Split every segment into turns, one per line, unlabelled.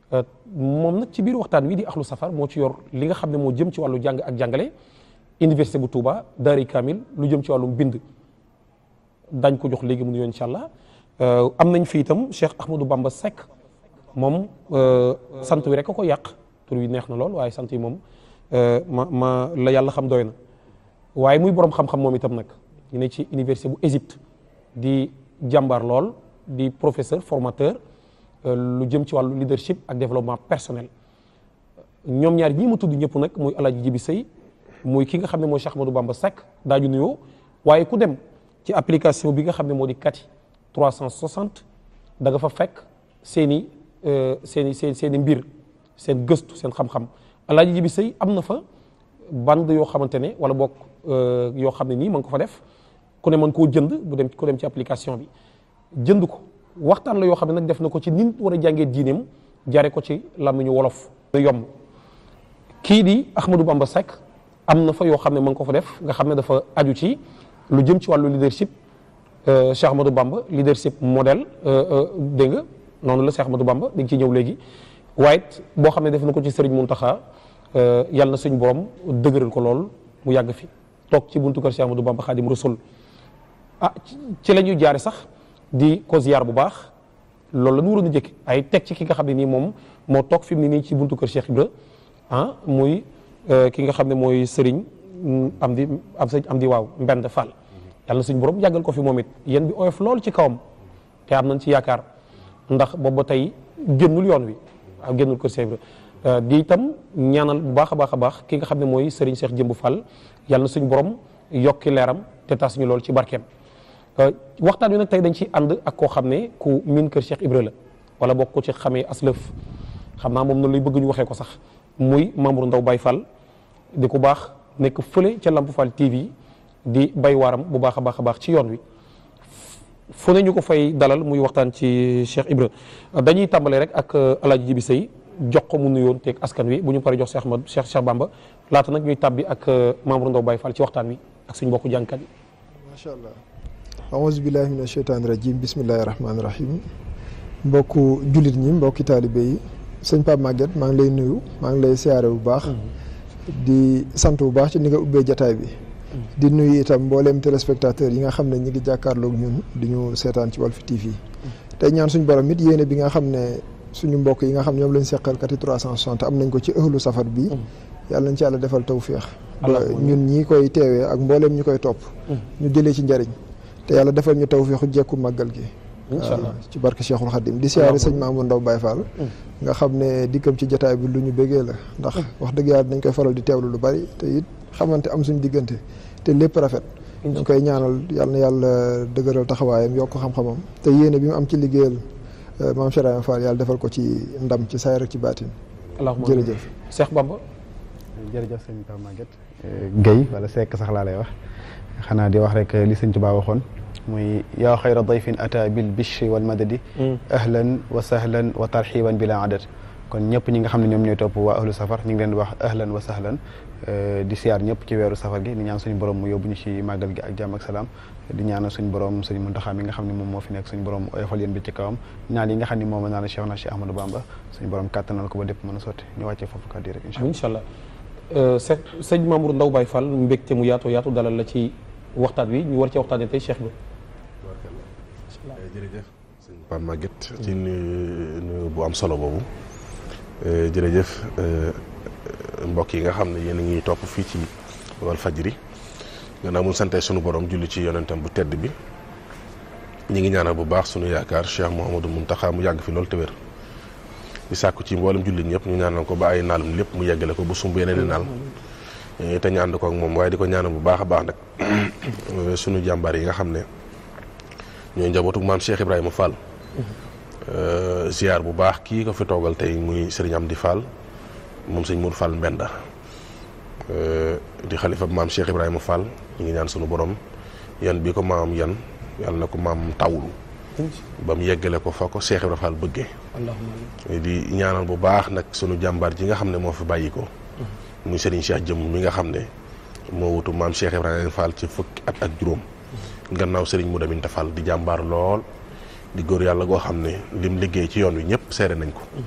moom nag ci biir waxtaan wi di axlu safar moo ci yor li nga xam ne moo jëm ci wàllu jàng ak jàngale université bu Touba Daari Kamil lu jëm ci wàllum bind dañ ko jox léegi mu nuyoo incha allah am nañ fi itam Cheikh Ahmadou Bamba Seck moom sant wi rek a ko yàq tur wi neex na lool waaye sant yi moom ma ma la yàlla xam doy na waaye muy borom xam-xam moom itam nag ñu ne ci université bu Égypte di jàmbaar lool di professeur formateur lu jëm ci wàllu leadership ak développement personnel ñoom ñaar ñii ma tudd ñëpp nag muy Alaaji Jibi Sëy muy ki nga xam ne mooy Cheikh Ahmadou Bamba Seck daaju nuyoo waaye ku dem ci application bi nga xam ne moo di Kati 360 da nga fa fekk seen i seen i seen seen i mbir seen gëstu seen xam-xam Alaaji Jibi Sëy am na fa bande yoo xamante ne wala bokk yoo xam ne nii mën ko fa def ku ne mën koo jënd bu dem ku dem ci application bi jënd ko waxtaan la yoo xam ne nag def na ko ci nit war a jàngee diineem jaare ko ci làmmiñu wolof yomb kii di Ahmadou Bamba Seck am na fa yoo xam ne mën ko fa def nga xam ne dafa aju ci lu jëm ci wàllu leadership Cheikh Ahmadou Bamba leadership modèle dégg nga noonu la Cheikh Ahmadou Bamba dañ ciy ñëw léegi waaye boo xam ne def na ko ci Serigne Mountakha yàlla na suñ borom dëgëral ko lool mu yàgg fi toog ci buntu kër Cheikh Ahmadou Bamba Khadim Rasul ah ci la ñuy jaare sax di ko ziar bu baax loolu la ñu waroon a jëkk ay teg ci ki nga xam ne nii moom moo toog fi mu ne nii ci buntu kër Cheikh Ibra ah muy ki nga xam ne mooy Serigne am di am sëñ am di waaw Mbend Fall yàlla na suñ borom yàggal ko fi moom it yéen bi oyof lool ci kawam te am nañ ci yaakaar ndax boobu ba tey génnul yoon wi waaw génnul kër Cheikh Ibra di itam ñaanal bu baax a baax a baax ki nga xam ne mooy Serigne Cheikh Jëmbu Fall yàlla na suñ borom yokki leeram te tas ñu lool ci barkeem waxtaan wi nag tey dañ ci ànd ak koo xam ne ku miin kër Cheikh Ibra la wala bokk ko ci xamee aslëf xam naa moom noonu lay bëgg ñu waxee ko sax muy membre Ndaw Baye Fall di ku baax nekk fële ca Lamp Fall TV di bay waaram bu baax a baax a baax ci yoon wi fu ne ñu ko fay dalal muy waxtaan ci Cheikh Ibra dañuy tàmbale rek ak Alaaji Jibi Sëy jox ko mu nuyoon teeg askan wi bu ñu paree jox Cheikh Ahmad Cheikh Cheikh Bamba laata nag ñuy tàbbi ak membre Ndaw Baye Fall ci waxtaan wi ak suñu mbokku jàngkat yi
macha allah aouzu billahi min asheytaani rajim bismillahi rahmaani rahim mbokku jullit ñi mbokki taalibe yi sëñ Pape Maguette maa ngi lay nuyu maa ngi lay siyaare bu baax di sant bu baax ci ni nga ubbee jataay bi di nuyu itam mbooleem téléspectateur yi nga xam ne ñi ngi jàkkaarloog ñun di ñu seetaan ci Walf TV tey ñaan suñu borom it yéene bi nga xam ne suñu mbokk yi nga xam ñoom lañ seqal kati 360 am nañ ko ci ëhlu safar bi yàlla nañ ci yàlla defal tawféex ba ñun ñi koy teewee ak mbooleem ñi koy topp ñu jëlee ci njariñ te yàlla defal ñu tawféexu jekku màggal gi
incha allah
ci barke Cheikhul Khadim di siyaare sëñ Mamadou Ndaw Baye Fall nga xam ne dikkam ci jataay bi lu ñu bëggee la ndax wax dëgg yàlla dañ koy faral di teewlu lu bari te it xamante am suñu diggante te lépp rafet ñu koy ñaanal yàlla na yàlla dëgëral taxawaayam yokk xam-xamam te yéene bi mu am ci liggéeyal maam Cheikh Ibrahima Fall yàlla defal ko ci ndam ci saay rek ci baatin
allahumma
jërëjëf
Cheikh Bamba
jërëjëf sëñ Pape Maguette Guèye wala Seck sax laa lay wax xanaa di wax rek li sëñ Tuubaa waxoon muy yaa xayra dayfin ata bil bishri wal madadi ahlan wa sahlan wa tarxiban bila adad kon ñëpp ñi nga xam ne ñoom ñooy topp waa ahlu safar ñu ngi leen di wax ahlan wa sahlan di siyaar ñëpp ci weeru safar gi di ñaan suñu borom mu yóbbu ñu ci màggal gi ak jàmm ak salaam di ñaanal suñu borom suñu Muntaxa mi nga xam ne moom moo fi nekk suñu borom oyofal yéen bi ci kawam ñaan yi nga xam ne moom naan Cheikh na Cheikh Ahmadou Bamba suñu borom kàttanal ko ba dépp mën a sotti ñu wàccee foofu kàddu yi rek incha allah
incha allah sëñ sëñ Mamour Ndaw Baye Fall mbégte mu yaatu yaatu dalal la ci waxtaan wi ñu war ci waxtaanee tey Cheikh bi
jërëjëf sëñ Pape Maguette ci nuyu nuyu bu am solo boobu jërëjëf mbokk yi nga xam ne yéen a ngi topp fii ci Walfadjri gannaaw mun sante sunu borom julli ci yonentam bu tedd bi ñi ngi ñaanal bu baax sunu yaakaar Cheikh Mouhamadou Mountakha mu yàgg fi loolu te wér di sàkku ci mboolem jullit ñëpp ñu ñaanal ko ba ay naalum lépp mu yeggale ko bu sumb yeneen i naal te ñu ànd ko ak moom waaye di ko ñaanal bu baax a baax nag sunu jàmbaar yi nga xam ne ñooy njabootu maam Cheikh Ibrahima Fall ziar bu baax kii ko fi toogal tey muy Serigne Amdi Fall moom sëñ Mour Fall Mbenda di xalifa maam Cheikh Ibrahima Fall ñu ngi ñaan sunu borom yan bi ko maam yan yàlla na ko maam tawlu ba mu yeggale ko fa ko Cheikh Ibrahima Fall bëggee di ñaanal bu baax nag sunu jàmbaar ji nga xam ne moo fi bàyyi ko muy Serigne Cheikh jëm mi nga xam ne moo wutu maam Cheikh Ibrahima Fall ci fukki at ak juróom gannaaw Serigne Modou Aminta Fall di jàmbaar lool di góor yàlla goo xam ne lim liggéey ci yoon wi ñëpp seere nañ ko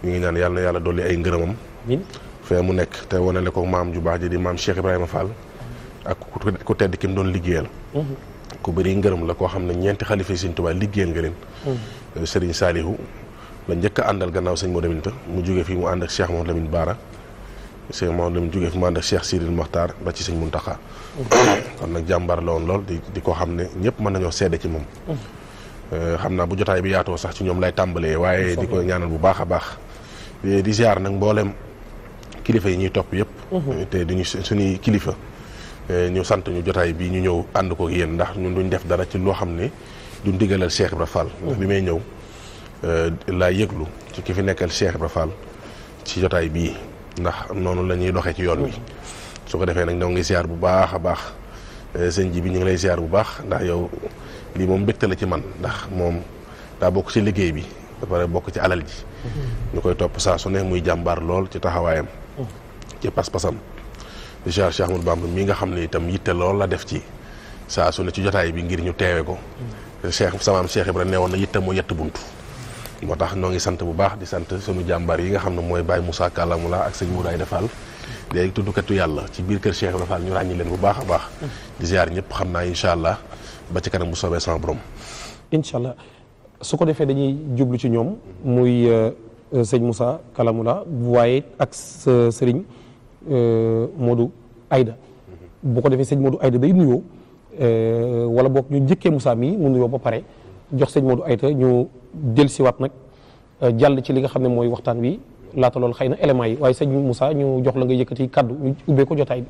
ñu ngi ñaan yàlla na yàlla dolli ay ngërëmam
min
fee mu nekk te wanale ko maam ju baax ji di maam Cheikh Ibrahima Fall ak ku ku tedd ki mu doon liggéeyal ku bëri ngërëm la koo xam ne ñeenti xalifa yi Sëñ Tuubaa liggéeyal nga leen Serigne Salihu la njëkk a àndal gannaaw sëñ Modou Lamine ta mu jóge fii mu ànd ak Cheikh Modou Lamine Baara Cheikh Modou Lamine jóge fi mu ànd ak Cheikh Sidil Mokhtar ba ci sëñ Muntaxa kon nag jàmbaar la woon lool di di ko xam ne ñëpp mën nañoo seede ci moom xam naa bu jotaay bi yaatoo sax ci ñoom lay tàmbalee waaye di ko ñaanal bu baax a baax di ziar nag mboolem kilifa yi ñuy topp yëpp te duñu suñuy kilifa ñu sant ñu jotaay bi ñu ñëw ànd ko yéen ndax ñun duñ def dara ci loo xam ne duñ digalal Cheikh Ibra Fall ndax bi may ñëw laa yëglu ci ki fi nekkal Cheikh Ibra Fall ci jotaay bii ndax noonu la ñuy doxee ci yoon wi su ko defee nag ñoo ngi ziar bu baax a baax sëñ ji bi ñu ngi lay ziar bu baax ndax yow lii moom mbégte la ci man ndax moom daa bokk ci liggéey bi ba pare bokk ci alal ji ñu koy topp saa su ne muy jàmbaar lool ci taxawaayam ci pas-pasam di ziar Cheikh Ahmadou Bamba mii nga xam ne itam yitte lool la def ci saa su ne ci jotaay bi ngir ñu teewe ko Cheikh samaam Cheikh Ibra neewoon na yitte moo yett buntu moo tax noo ngi sant bu baax di sant sunu jàmbaar yi nga xam ne mooy Baye Moussa Kalamula ak sëñ Mouraay Defal léegi tuddukatu yàlla ci biir kër Cheikh Ibra Fall ñu ràññi leen bu baax a baax di ziar ñëpp xam naa incha allah ba ci kanam bu soobee sama borom
incha allah su ko defee dañuy jublu ci ñoom muy sëñ Moussa Kalamula waaye ak sa sëriñ Modou Aïda bu ko defee sëñ Modou Aïda day nuyoo wala boog ñu njëkkee Moussa mii mu nuyoo ba pare jox sëñ Modou Aïda ñu del siwaat nag jàll ci li nga xam ne mooy waxtaan wi laata loolu xëy na éléments yi waaye sëñ Moussa ñu jox la nga yëkkati kaddu ñu ubbee ko jotaay bi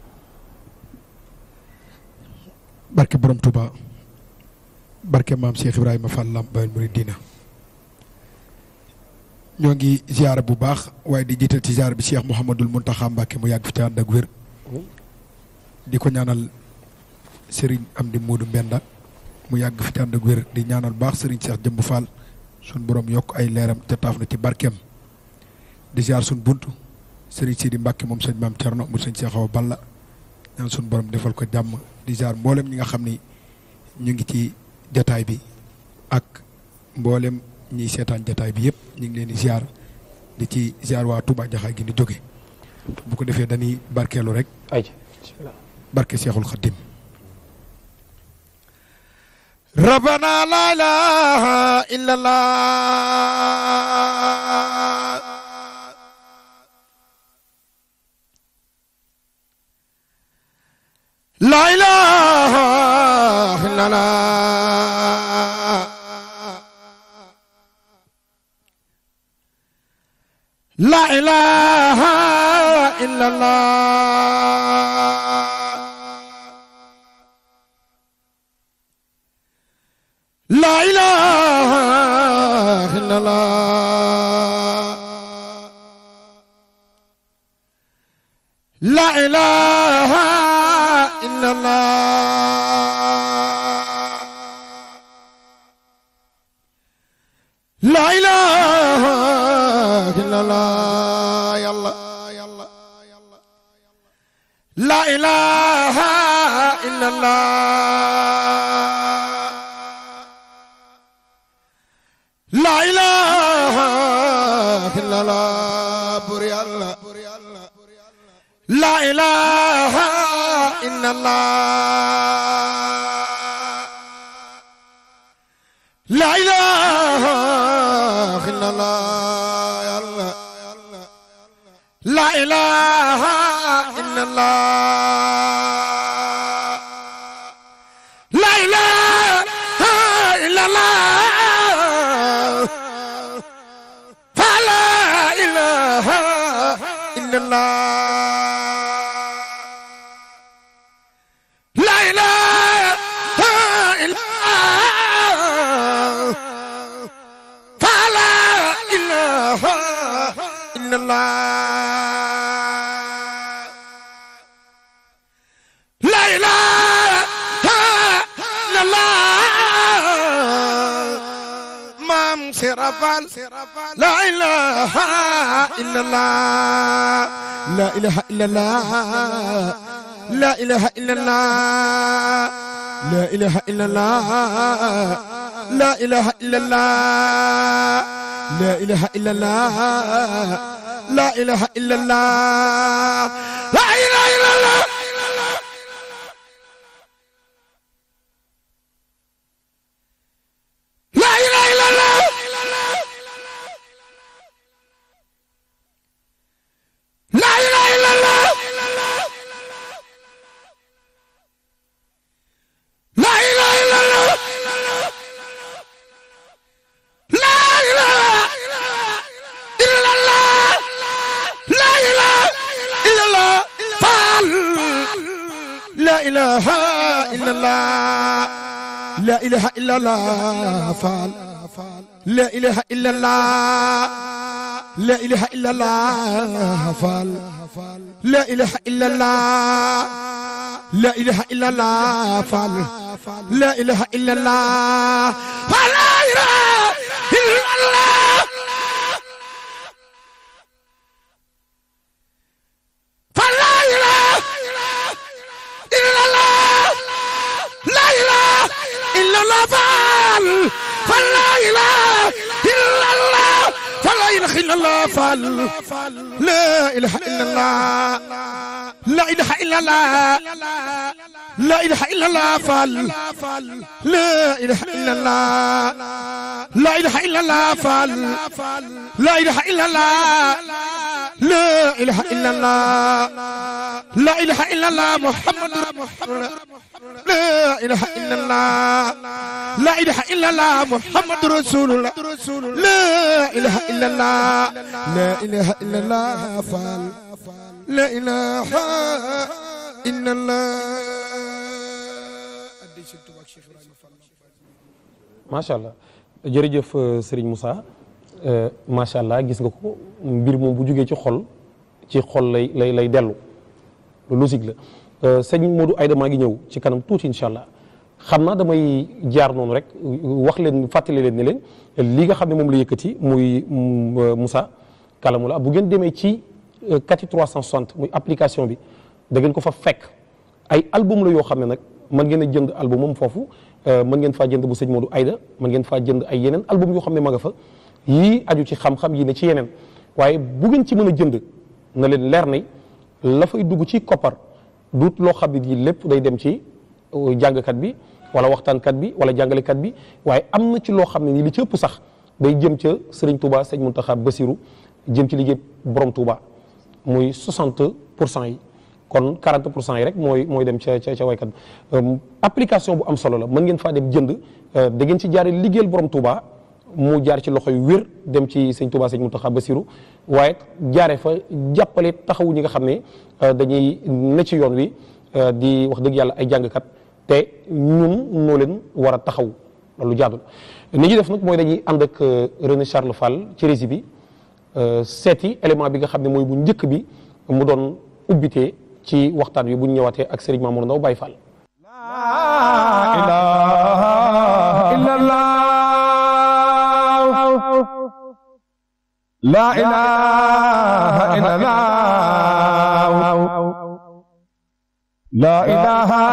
barke borom Touba barke maam Cheikh Ibrahima Fall Lamp Baol Mouridina ñoo ngi ziar bu baax waaye di jiital ci ziar bi Cheikh Mouhamadul Mountakha Mbacké mu yàgg fi te ànd ak wér di ko ñaanal Serigne Amdi Modou Mbenda mu yàgg fi te ànd ak wér di ñaanal baax Serigne Cheikh Jëmb Fall sun borom yokk ay leeram te taaf na ci barkeem di ziar sun buntu Serigne Sidi Mbacké moom sëñ maam Thierno mu sëñ Cheikh Awa Balla ñaan sun borom defal ko jàmm di ziar mboolem ñi nga xam ni ñu ngi ci jataay bi ak mboolem ñiy seetaan jataay bi yëpp ñu ngi leen di ziar di ci ziar waa Touba Jaxaay gi ni jóge bu ko defee dañuy barkeelu rek
ay
barke Seexul Xaddim rabbana la ilaha illa allah la ilaha illa allah la ilaha illa allah la ilaha illa allah la ilaha illa allah la ilaha illa allah yalla la ilaha illa allah la ilaha illa allah bur yalla la ilaha illa allah la ilaha illa allah yalla la ilaha illa allah la ilaha illa allah fa la ilaha illa allah la ilaha illa allah fa la ilaha illa allah la ilaha illa allah maam Serapal la ilaha illa allah la ilaha illa allah la ilaha illa allah la ilaha illa allah لا إله إلا الله لا إله إلا الله لا إله إلا الله لا إله إلا الله لا إله إلا الله لا إله إلا الله لا إله إلا الله لا إله إلا الله لا إله إلا الله فعل لا إله إلا الله لا إله إلا الله فعل لا إله إلا الله لا إله إلا الله فعل لا إله إلا الله لا إله إلا الله فعل لا إله إلا الله فلا إله إلا الله فلا إله إلا الله لا إله إلا الله فعل فلا إله إلا الله فلا إله إلا الله فعل لا إله إلا الله لا إله إلا الله لا إله إلا الله فعل لا إله إلا الله لا إله إلا الله فعل لا إله إلا الله لا إله إلا الله لا إله إلا الله محمد لا إله إلا الله لا إله إلا الله محمد رسول الله لا إله إلا الله لا إله إلا الله فعل لا إله إلا الله
macha allah jërëjëf Serigne Moussa macha allah gis nga ko mbir moom bu jugee ci xol ci xol lay lay lay dellu lu logique la sëñ Modou Aïda maa ngi ñëw ci kanam tuuti incha allah xam naa damay jaar noonu rek wax leen fàttali leen ne leen li nga xam ne moom la yëkkati muy Moussa Kalamula bu ngeen demee ci kati 360 muy application bi da ngeen ko fa fekk ay album la yoo xam ne nag mën ngeen a jënd album moom foofu mën ngeen faa jënd bu sëñ Modou Aïda mën ngeen faa jënd ay yeneen album yoo xam ne ma nga fa yii aju ci xam-xam yi ne ci yeneen waaye bu ngeen ci mën a jënd na leen leer ne la fay dugg ci koppar duut loo xam ne nii lépp day dem ci jàngkat bi wala waxtaankat bi wala jàngalekat bi waaye am na ci loo xam ne nii li ci ëpp sax day jëm ca Serigne Touba sëñ Mountakha Bassirou jëm ci liggéey borom Touba muy 60 pour cent yi kon 40 pour cent yi rek mooy mooy dem ca ca ca waykat bi application bu am solo la mën ngeen faa dem jënd da ngeen ci jaare liggéeyal borom Touba mu jaar ci loxo yu wér dem ci sëñ Touba sëñ Mountakha Bassirou waaye jaare fa jàppale taxawu ñi nga xam ne dañuy ne ci yoon wi di wax dëgg yàlla ay jàngkat te ñun noo leen war a taxaw loolu jaadul ni ñuy def nag mooy dañuy ànd ak René Charles Fall ci régie bi seeti élément bi nga xam ne mooy bu njëkk bi mu doon ubbitee ci waxtaan wi bu ñu ñëwaatee ak Serigne Mamour Ndaw Baye Fall.
La ilaha illallah La ilaha illallah La ilaha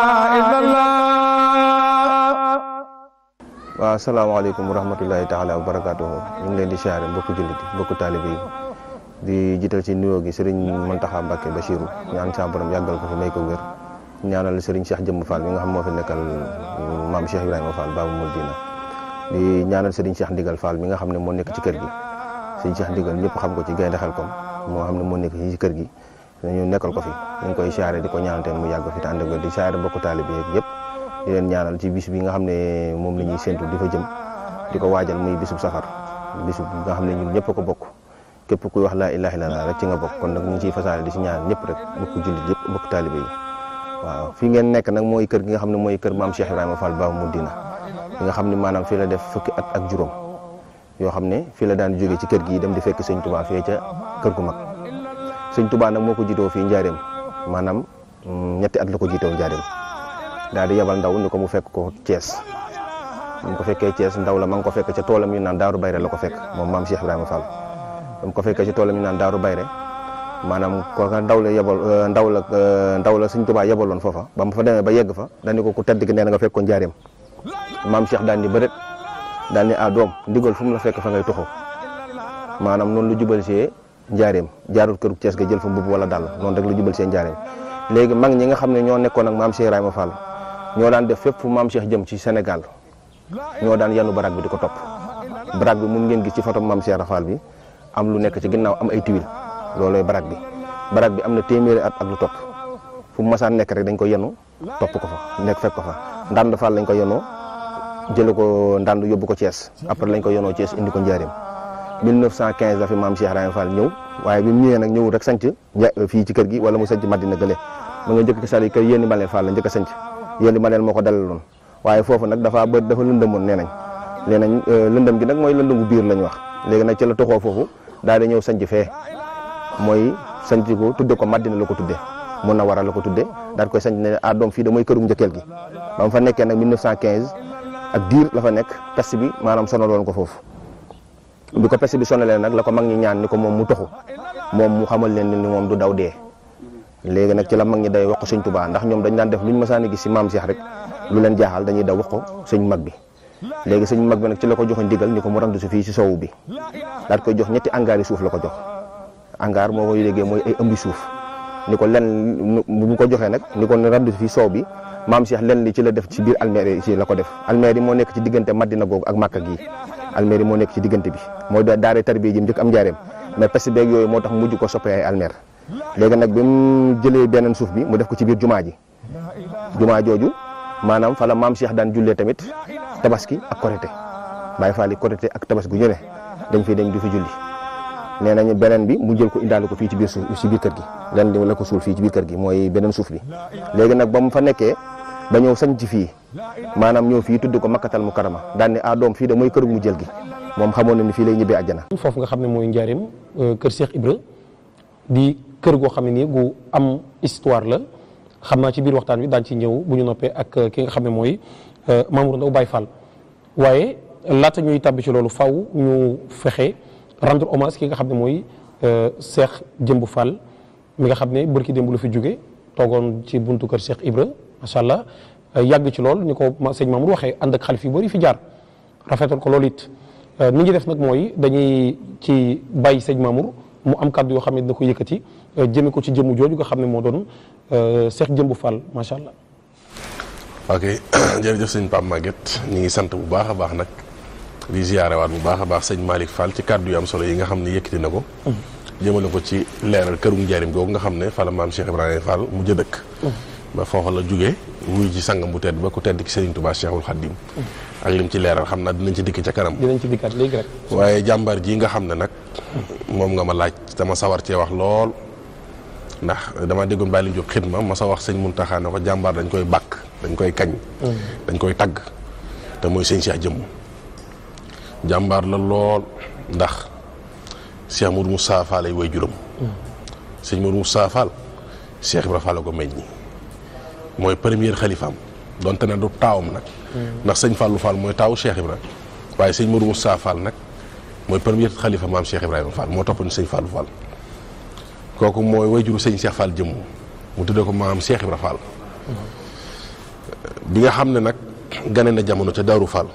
illallah
waaw asalaamaaleykum wa rahmatullahi taala wa barakaatuhu ñu ngi leen di siyaare mbokku jullit yi mbokku taalibe yi di jiital ci nuyoo gi sëriñ Mountakha Mbacké Bachirou ñaan sa borom yàggal ko fi may ko wér ñaanal sëriñ Cheikh Jëmm Fall mi nga xam moo fi nekkal maam Cheikh Ibrahima Fall Babou Mouridina di ñaanal sëriñ Cheikh Ndigal Fall mi nga xam ne moo nekk ci kër gi sëriñ Cheikh Ndigal ñëpp xam ko ci gaynde Xelkom moo xam ne moo nekk ci kër gi ñu nekkal ko fi ñu ngi koy siyaare di ko ñaanal tamit mu yàgg fi te ànd ak wér di siyaare mbokku taalibe yi yëpp di leen ñaanal ci bis bi nga xam ne moom la ñuy séntu di fa jëm di ko waajal muy bisub safar bisub bi nga xam ne ñun ñëpp a ko bokk képp kuy wax laa ilaaha illallaah rek ci nga bokk kon nag ñu ngi ciy fasaale di si ñaan ñëpp rek mbokku jullit yëpp mbokku taalibe yi waaw fii ngeen nekk nag mooy kër gi nga xam ne mooy kër maam Cheikh Ibrahima Fall Babou Mouridina fi nga xam ne maanaam fii la def fukki at ak juróom yoo xam ne fii la daan jógee ci kër gi dem di fekk sëñ Touba fee ca kër gu mag sëñ Touba nag moo ko jiitoo fii Njaareem maanaam ñetti at la ko jiitoo Njaareem daal di yebal ndaw ni ko mu fekk ko Thiès mu ko fekkee Thiès ndaw la ma ngi ko fekk ca toolam yu naan Daaru Bayre la ko fekk moom maam Cheikh Ibrahima Fall mu ko fekkee ci toolam yu naan Daaru Bayre maanaam kooka ndaw la yebal ndaw la ndaw la Sëñ Tuubaa yebaloon foofa ba mu fa demee ba yegg fa dañu ko ku tedd gi nee na nga fekk ko njaareem maam Cheikh daan ni bëret daal ni ah doom ndigal fu mu la fekk fa ngay toxoo maanaam noonu lu jubal see njaareem jaarul këru Cees ga jël fa mbubb wala dàll noonu rek lu jubal see njaareem léegi mag ñi nga xam ne ñoo nekkoon ak maam Cheikh Ibrahima Fall ñoo daan def fépp fu maam Cheikh jëm ci Sénégal ñoo daan yanu baraag bi di ko topp baraag bi mun ngeen gis ci photo maam Cheikh Ibrahima Fall bi am lu nekk ci ginnaaw am ay tuile loolooy baraag bi baraag bi am na téeméeri at ak lu topp fu mu masaan nekk rek dañ ko yenu topp ko fa nekk fekk ko fa ndànd Fall lañ ko yenoo jële ko ndànd yóbbu ko Thiès après lañ ko yenoo Thiès indi ko njaareem 1915 la fi maam Cheikh Ibrahima Fall ñëw waaye bi mu ñëwee nag ñëwul rek sanc fii ci kër gi wala mu sanc Madina gële mu nga njëkk sali kër yéeni Maleel Fall la njëkk a sanc yéeni Maleel moo ko dalaloon waaye foofu nag dafa bë dafa lëndëmoon nee nañ nee nañ lëndëm gi nag mooy lëndëmu biir lañ wax léegi nag ci la toxoo foofu daal di ñëw sanc fee mooy sanc ko tudde ko Madina la ko tudde mun na waral la ko tudde daal koy sanc ne ah doom fii da mooy kërum njëkkeel gi ba mu fa nekkee nag 1915 ak diir la fa nekk peste bi maanaam sonaloon ko foofu bi ko peste bi sonalee nag la ko mag ñi ñaan ni ko moom mu toxu moom mu xamal leen ni moom du daw dee léegi nag ci la mag ñi day wax ko sëñ Tuubaa ndax ñoom dañ daan def lu ñu mësaan a gis si maam Cheikh rek lu leen jaaxal dañuy daw wax ko sëñ mag bi léegi sëñ mag bi nag ci la ko joxe ndigal ni ko mu randu si fii si sowu bi daal koy jox ñetti angaar yi suuf la ko jox angaar moo koy léegi mooy ay ëmbi suuf ni ko len bu mu ko joxee nag ni ko randu si fii sow bi maam Cheikh len li ci la def ci biir almeer yi ci la ko def almeer yi moo nekk ci diggante Madina googu ak Màkka gii almeer yi moo nekk ci diggante bi mooy daare tarbiya ji njëkk am njaareem mais peste beeg yooyu moo tax mujj ko soppee ay almeer léegi nag bi mu jëlee beneen suuf bi mu def ko ci biir jumaa ji jumaa jooju maanaam fa la maam Cheikh daan jullee tamit tabaski ak korité bàyyi faali korité ak tabaski gu ñu ne dañ fi dem di fi julli nee nañu beneen bi mu jël ko indaale ko fii ci biir suuf ci biir kër gi len la ko suul fii ci biir kër gi mooy beneen suuf bi léegi nag ba mu fa nekkee ba ñëw sañ ci fii maanaam ñëw fii tudd ko makkatal mu karama daan ne ah doom fii de mooy kër mu jël gi moom xamoon na ni fii lay ñibbee àjjana
foofu nga xam ne mooy njaareem kër Cheikh Ibra di kër goo xam ne nii gu am histoire la xam naa ci biir waxtaan wi daan ci ñëw bu ñu noppee ak ki nga xam ne mooy Mamour Ndaw Baye Fall waaye laata ñuy tàbbi ci loolu faw ñu fexe rendre hommage ki nga xam ne mooy Cheikh Jëmb Fall mi nga xam ne bërki démb la fi jóge toogoon ci buntu kër Cheikh Ibra macha allah yàgg ci lool ni ko sëñ Mamour waxee ànd ak xalif yu bëri fi jaar rafetal ko loolu it ni ñuy def nag mooy dañuy ci bàyyi sëñ Mamour mu am kàddu yoo xam ne dina ko yëkkati jëme ko ci jëmu jooju nga xam ne moo doon Cheikh Jëmb Fall macha allah.
ok jërëjëf sëñ Pape Maguette ñu ngi sant bu baax a baax nag di ziyaarewaat bu baax a baax sëñ Malick Fall ci kàddu yu am solo yi nga xam ne yëkkati na ko. jëmale ko ci leeral kërum njaarim googu nga xam ne fa la maam Cheikh Ibrahima Fall mu jë dëkk. ba foofa la jugee wuy ci sangam bu tedd ba ku tedd ki Serigne Touba Cheikhul Khadim ak lim ci leeral xam naa dinañ ci dikk ca kanam.
dinañ ci dikkaat léegi rek.
waaye jàmbaar ji nga xam ne nag moom nga ma laaj dama sawar cee wax lool ndax dama déggoon bàyyi li jóg xidma ma sa wax sëñ Muntaxa ne ko jàmbaar dañ koy bàkk dañ koy kañ. dañ koy tagg te mooy sëñ Cheikh jëmm jàmbaar la lool ndax Cheikh Mourou Moussa Fall ay way juróom. sëñ Mourou Moussa Fall Cheikh Ibra Fall ko meññi mooy premier xalifaam donte ne du taawam nag. ndax sëñ Fallou Fall mooy taawu Cheikh Ibra waaye sëñ Mourou Moussa Fall nag mooy premier xalifa maam Cheikh Ibrahima Fall moo toppoon sëñ Fallou Fall. kooku mooy wayjuru sëñ Cheikh Fall jëmm mu tuddee ko maam Cheikh Ibra Fall. bi nga xam ne nag gane na jamono ca Daaru Fall.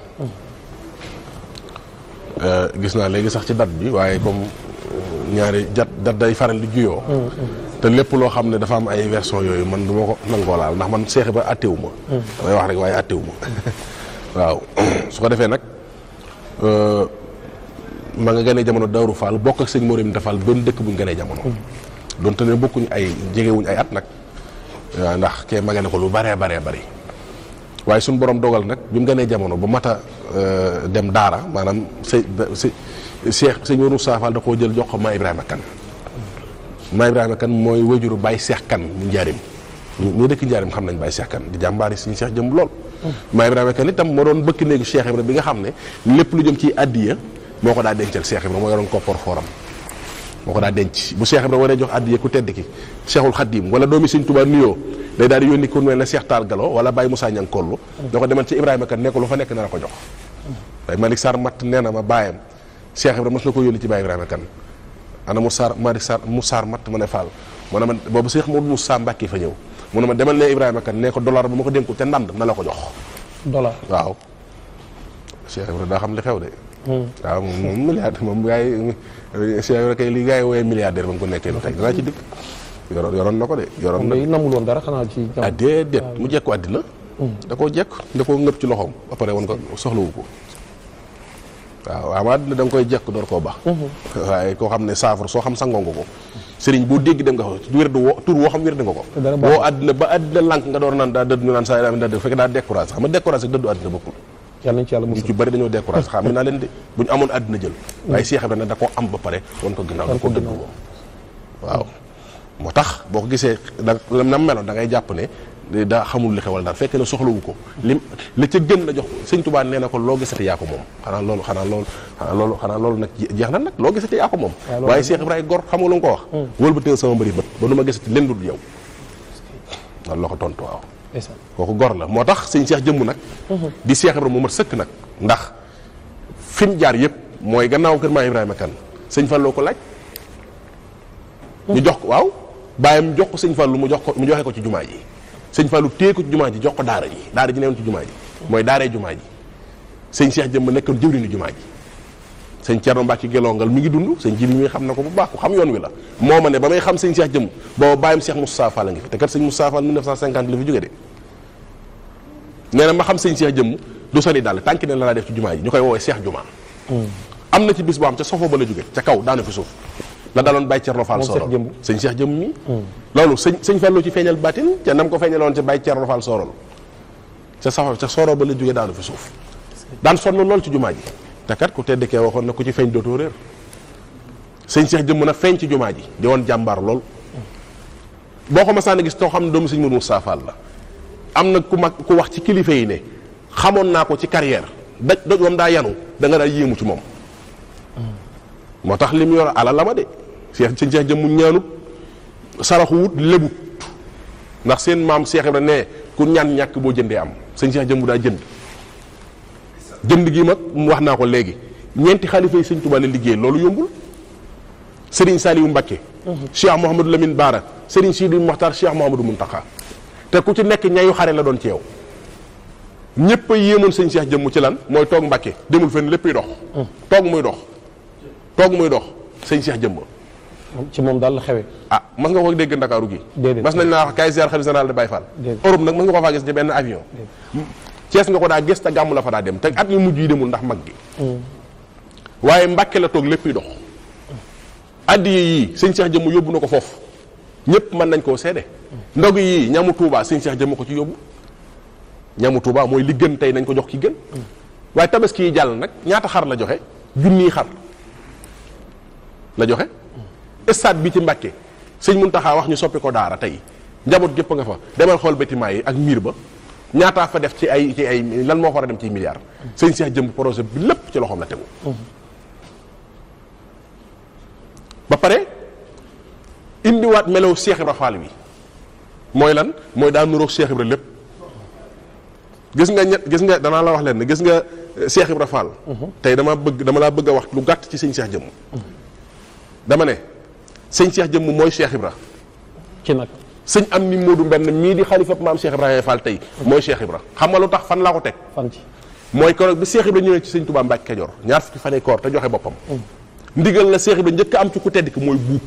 gis naa léegi sax ci date bi waaye comme ñaari jat date day faral di juyoo. te lépp loo xam ne dafa am ay version yooyu man du ma ko nangoo laal ndax man Cheikh Ibra attewu ma. damay wax rek waaye attewu ma waaw su ko defee nag ma nga gënee jamono Daaru Fall bokk ak sëñ Morim Tafal benn dëkk buñ gënee jamono. donte ne bokkuñ ay jegewuñ ay at nag waaw ndax kee ma ne ko lu baree baree bari waaye suñu borom dogal nag bi mu gënee jamono ba mat a dem Daara maanaam sëñ si Cheikh sëñ Mourou Safal da koo jël jox ko ma Ibrahima Kane. maa Ibrahima kan mooy wajuru Baye Cheikh kan mu njaarim ñu dëkk njaarim xam nañ Baye Cheikh kan di jàmbaari suñu Cheikh jëm lool maa Ibrahima kan itam moo doon bëkk néegu Cheikh Ibra bi nga xam ne lépp lu jëm ci addiya moo ko daa dencal Cheikh Ibra moo yoroon koppar fooram moo ko daa denc bu Cheikh Ibra waree jox addiya ku tedd ki Cheikhul Khadim wala doomi Sëñ Tuubaa nuyoo day daal di yónni ku mel ne Cheikh Taal Galo wala Baye Moussa Ñang kollu da ko demal ci Ibrahima kan nekk lu fa nekk na la ko jox Baye Malick Sarr matt nee na ma baayam Cheikh Ibra mos na ko yónni ci Baye Ibrahima kan ana Moussa Malick Sarr Moussa matt ma ne Fall mu ne ma boobu Cheikh Modou Moussa Mbacke fa ñëw mu ne ma demal ne Ibrahima kan ne ko dollar ba ma ko dénku te ndand na la ko jox
dollar
waaw Cheikh Ibra daa xam li xew de waaw moom moom milliardaire moom gars yi Cheikh Ibra kay li gars yi wooyee milliardaire ba mu ko nekkee lu tey danaa ci dikk yoroon yoroon na ko de yoroon
moom
na
day namul woon dara xanaa ci
ah déedéet mu jekku àddina da koo jekk da koo ngëpp ci loxoom ba pare woon ko soxlawu ko waaw waaw àddina da nga koy jekk door koo baax waaye koo xam ne saafara soo xam sangoo nga ko sëriñ boo dégg dem nga ko wér du woo tur woo xam wér di nga ko
dara baaxul.
boo àddina ba àddina lànk nga door naan daa dëdd ñu naan saa daa dëdd fekk daa découragé xam nga découragé ak dëddu àddina bokkul
yàlla nañ ci yàlla
ñu
musal
ci bëri dañoo découragé xam naa leen de bu ñu amoon àddina jël waaye Cheikh Ibrahima da koo am ba pare woon ko ginnaaw da ko dëgg moom waaw moo tax boo ko gisee da nam meloon da ngay jàpp ne daa xamul li xewal daal fekk na soxlawu ko lim la ca gën la jox sëñ Tuubaa nee na ko loo gisati yaa ko moom xanaa loolu xanaa loolu xanaa loolu xanaa loolu nag jeex na nag loo gisati yaa ko moom waaye Cheikh Ibrahima gor xam nga lu mu ko wax wëlbatee sama mbëri bët ba nu ma gisati leen dul yow loolu la ko tontu waaw
ndeysaan
kooku gor la moo tax sëñ Cheikh jëmm nag di Cheikh Ibrahima mu mat sëkk nag ndax fi mu jaar yëpp mooy gannaaw kër maa Ibrahima kan sëñ Fallou ko laaj ñu jox ko waaw bàyyam jox ko sëñ Fallou mu jox ko mu joxe ko ci jumaa ji sëñ Fallou téye ko ci jumaa ji jox ko daara ji daara ji newoon ci jumaa ji mooy daaree jumaa ji sëñ Cheikh jëmm nekkoon jëwriñu jumaa ji sëñ Thierno Mbacke Gelongal mi ngi dund sëñ ji bi mi xam na ko bu baax ku xam yoon wi la moo ma ne ba may xam sëñ Cheikh jëmm booba bàyyam Cheikh Moustapha Fall la ngi fi te kat sëñ Moustapha Fall 1950 la fi jóge de nee na ma xam sëñ Cheikh jëmm du soli daal tànki ne la laa def ci jumaa ji ñu koy woowee Cheikh Juma am na ci bis boo xam ca sofo ba la jóge ca kaw daanu fi suuf la daloon Baye Thierno Fall
Moom Cheikh
Sorol
Jëmb.
sëñ Cheikh jëmm mi loolu sëñ sëñ Fallou ci feeñal baatin ca nam ko feeñaloon ca Baye Thierno Fall Sorol ca safo ca Sorol ba la jóge daanu fi suuf daan sonn lool ci jumaa ji te kat ku tedd kee waxoon na ku ci feeñ dootoo réer sëñ Cheikh jëmm nag feeñ ci jumaa ji di woon jàmbaar lool boo ko masaan a gis too xam ne doomu sëñ Mourou Moustapha Fall la am na ku mag ku wax ci kilifa yi ne xamoon naa ko ci carrière daj doj wam daa yanu da nga daa yéemu ci moom moo tax li mu yor alal la ma de Cheikh sëñ Cheikh jëm mu ñaanut saraxu wut lebut ndax seen maam Cheikh Ibra ne ku ñaan ñàkk boo jëndee am sëñ Cheikh jëm mu daa jënd jënd gi mag mu wax naa ko léegi ñeenti xalifa yi sëñ Tuubaa la liggéey loolu yombul Serigne Saliou Mbacké Cheikh Mouhamadou Lamine Bara Serigne Sidi Mokhtar Cheikh Mouhamadou Mountakha te ku ci nekk ñayu xare la doon ci yow ñëpp a yéemoon sëñ Cheikh jëmm ci lan mooy toog Mbàkke demul fenn lépp dox toog muy dox toog muy dox sëñ Cheikh jëmm
ci moom daal la xewee
ah mas nga ko dégg Ndakaaru gi
Déedéet.
mas nañ naa wax kay ziar xalifa général de Baye Fall
Déedéet.
Europe nag mas nga ko faa gis ci benn avion Cees nga ko daa gis te gàmmu la fa daa dem te at yu mujj yi demul ndax mag gi waaye Mbàkke la toog lépp dox addiye yii sëñ Cheikh jëmm yóbbu na ko foofu ñëpp mën nañ koo seede ndog yii ñamu Touba sëñ Cheikh jëmm ko ci yóbbu ñamu Touba mooy li gën tey nañ ko jox ki gën waaye tabaski yi jàll nag ñaata xar la joxe junniy xar la joxe stade bi ci Mbàkke sëñ Muntaxa wax ñu soppi ko daara tey njaboot gépp nga fa demal xool bâtiment yi ak miir ba ñaataa fa def ci ay ci ay lan moo fa war a dem ci milliards sëñ Cheikh jëmb projet bi lépp ci loxoom la tegu ba pare indiwaat melaw Cheikh Ibra Fall wi mooy lan mooy daa nuroog Cheikh Ibra lépp gis nga ñett gis nga danaa la wax leen ne gis nga eh, Cheikh Ibra Fall tey dama bëgg dama laa bëgg a wax lu gàtt ci sëñ Cheikh jëmm dama ne sëñ Cheikh jëmm mooy Cheikh Ibra
ci nag
sëñ am ni Moodu mbenn mii di xalifa maam Cheikh Ibrahima Fall tey mooy Cheikh Ibra xam nga lu tax fan laa ko teg
fan ci
mooy keroog bi Cheikh Ibra ñëwee ci sëñ Touba Mbacke Kajoor ñaar fukki fanee koor te joxe boppam ndigal la Cheikh Ibra njëkk a am ci ku tedd ki mooy buub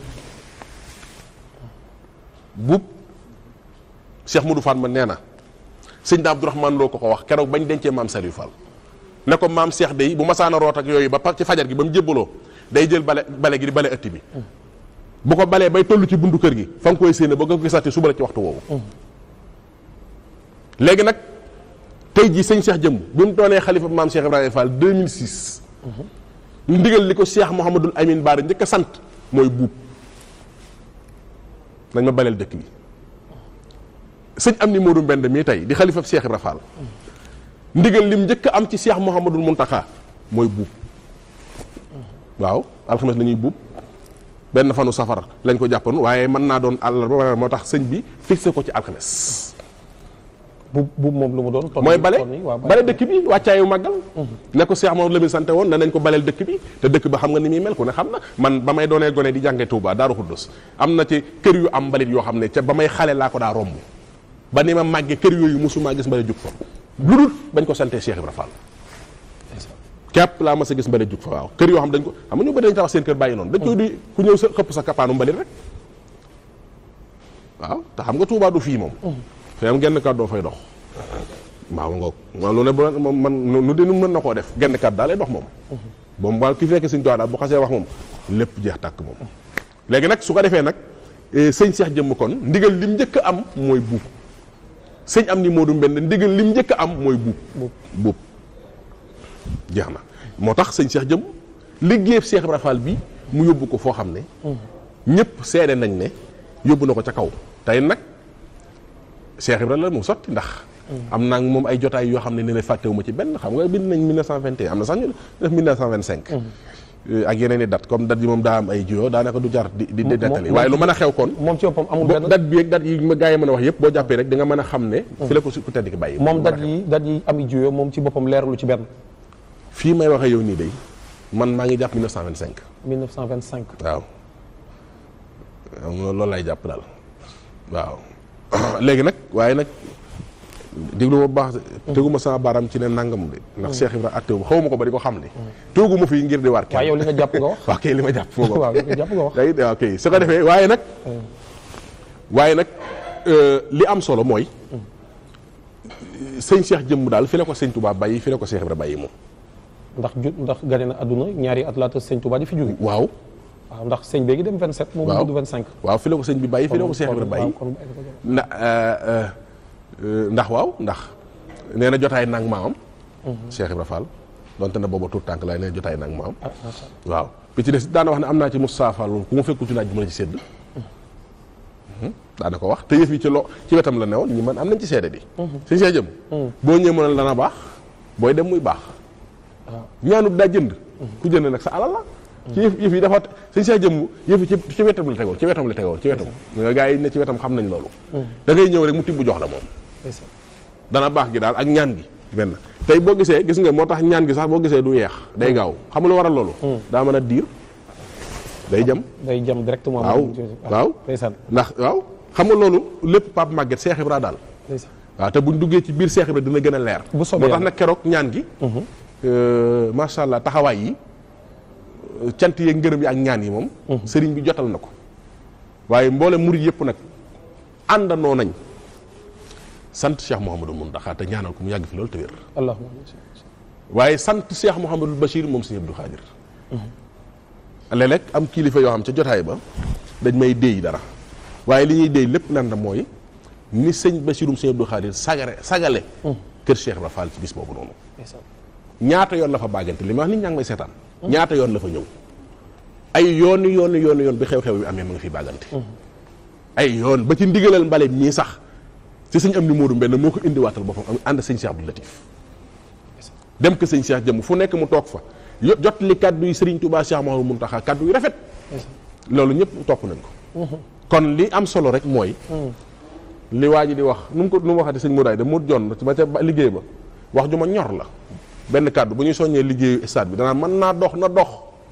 buub Cheikh Modou Fall ma nee na sëñ da Abdourahmane loo ko ko wax keroog bañ dencee maam Saliou Fall ne ko maam Cheikh day bu masaana root ak yooyu ba pa ci fajar gi ba mu jébbaloo day jël bale bale gi di bale ëtt bi bu ko balee bay toll ci buntu kër gi fa nga koy séene ba nga ko gisati suba la ci waxtu woowu léegi nag tey jii sëñ Cheikh jëmm bi mu doonee xalifa maam Cheikh Ibrahima Fall 2006 ndigal li ko Cheikh Mouhamadul Amin Baara njëkk a sant mooy buub nañ ma baleel dëkk bi sëñ am ni Modou Mbend mii tey di xalifa Cheikh Ibrahima Fall ndigal lim njëkk a am ci Cheikh Mouhamadul Mountakha mooy buub waaw alxames la ñuy buub benn fanu safar lañ ko jàppoon waaye mën naa doon àllarba moo tax sëñ bi fixé ko ci alxames
bu bu moom lu mu doon ton
mooy
yi-
bale
ton yi, waaw,
bale dëkk bi wàccaayu màggal ne ko Cheikh Mamadou Lamine sante woon ne nañ ko baleel dëkk bi te dëkk ba xam nga ni muy mel ku ne xam na man ba may doonee gone di jànge Touba Daaru Xuddus am na ci kër yu am mbalit yoo xam ne ca ba may xale laa ko daa romb ba ni ma màggee kër yooyu mosumaa gis mbale jug fa lu dul bañ ko santee Cheikh Ibra Fall képp laa mas a gis mbalit jug fa waaw kër yoo xam dañ ko xam nga ñu bëri dañ tabax seen kër bàyyi noonu dañ koy di ku ñëw sa xëpp sa kapaanu mbalit rek waaw te xam nga Touba du fii moom fii am genn kàddu doo fay dox waaw ngoog waaw lu ne bu moom man nu di nu mën na koo def genn kàddu daal lay dox moom moom waa ki fekk suñ daal bu xasee wax moom lépp jeex tàkk moom léegi nag su ko defee nag sëñ Cheikh jëmm kon ndigal lim njëkk a am mooy buub sëñ am ni Modou Mbend ndigal lim njëkk a am mooy buub buub jeex na moo tax sëñ Cheikh jëm liggéeyam Cheikh Ibra Fall bi mu yóbbu ko foo xam ne ñëpp seede nañ ne yóbbu na ko ca kaw tey nag Cheikh Ibra la mu sotti ndax am naa moom ay jotaay yoo xam ne ne ne fàttewu ma ci benn xam nga bind nañ 1921 am na sax ñu def 1925 ak yeneen i date comme date yi moom daa am ay juyoo daanaka du jar di di nettali waaye lu mën a xew kon
moom ci boppam amul
bo
benn
date bi ak date yi ma gaa yi mën a wax yëpp boo jàppee rek di nga mën a xam ne fi la ko su ku tedd ki bàyyi
moom dat yi dat yi am i juyoo moom ci boppam leeralu ci benn
fii may waxee yow nii day man maa ngi jàpp 1925
1925
waaw loolu lay jàpp daal waaw léegi nag waaye nag déglu ma bu baax teguma sama baaraam ci ne nangam de ndax Cheikh Ibra attewu ma xaw ma ko ba di ko xam ne toogu ma fii ngir di waar
waaye yow
kenn
li nga jàpp nga wax
waaw kay li ma jàpp moo ko
waaw li nga jàpp nga wax
day waaw kay su ko defee waaye nag waaye nag li am solo mooy sëñ Cheikh jëmm daal fi la ko sëñ Touba bàyyi fi la ko Cheikh Ibra bàyyi moom
ndax ju ndax gane na àdduna ñaari at laata sëñ Touba di fi jóge
waaw
waaw ndax sëñ béegi dem 27 moom mu
waaw
gudd 25
waaw fi la ko sëñ bi bàyyi fi la ko Cheikh Ibra bàyyi
kon
na ndax waaw ndax nee na jotaay nag maamam Cheikh Ibra Fall donte na booba tuut tànk laay nee na jotaay nag maamam
ah macha Allah
waaw bi ci des daana wax ne am naa ci Moustapha Fall ku ma fekku ci naaj bi ma la ci sédd daana ko wax te yëf yi ci lo ci wetam la newoon ñi man am nañ ci seede bi suñ see jëm boo ñëwee mënal dana baax booy dem muy baax ñaanut daa jënd ku jënd nag sa alal la ci yëf yëf yi dafa suñ see jëm yëf yi ci ci wetam la tegoon ci wetam la tegoon ci wetam nga gars yi ne ci wetam xam nañ loolu da ngay ñëw rek mu tibb jox la moom
ndeysaan.
dana baax gi daal ak ñaan gi benn tey boo gisee gis nga moo tax ñaan gi sax boo gisee du yeex day gaaw xam nga lu waral loolu daa mën a diir day jam
day jam directement
waaw waaw
ndeysaan
ndax waaw xam nga loolu lépp Pape Maguette Cheikh Ibra daal
ndeysaan
waaw te buñ duggee ci biir Cheikh Ibra dina gën a leer
Bu soobee
moo tax
yàlla.
nag keroog ñaan gi macha allah taxawaay yi euh, cant yeeg ngërëm yi ak ñaan yi moom sëriñ bi jotal na ko waaye mboole murid yëpp nag àndandoo nañ sant Cheikh Mouhamadou Mountakha te ñaanal ko mu yàgg fi loolu te wér
allahumma
waaye sant Cheikh Mouhamadou Bachir moom sëñ Abdou Khadir léeg-léeg am kilifa yoo xam ca jotaay ba dañ may déy dara waaye li ñuy déy lépp lan la mooy ni sëñ Bachirum sëñ Abdou Khadir sagare sagale kër Cheikh Ibra Fall ci bis boobu noonu
ndeysaan
ñaata yoon la fa bàggante li ma wax nit ñaa ngi may seetaan ñaata yoon la fa ñëw ay yoon yoon yoon yoon bi xew-xew bi amee ma nga fi bàggante ay yoon ba ci ndigalal mbale mii sax ci sëñ am ni Moodu Mbenn moo ko indiwaatal boppam am ànd sëñ Cheikh Abdou Latif dem ko sëñ Cheikh jëm fu nekk mu toog fa yo- jot li kaddu yi Serigne Touba Cheikh Mouhamadou Mountakha kaddu yu rafet loolu ñëpp topp nañ ko kon li am solo rek mooy li waa ji di wax nu mu ko nu mu waxati sëñ Mouraay de mu jon ba ca ba- liggéey ba wax ju ma ñor la benn kaddu bu ñuy soññee liggéeyu stade bi danaa mën naa dox na dox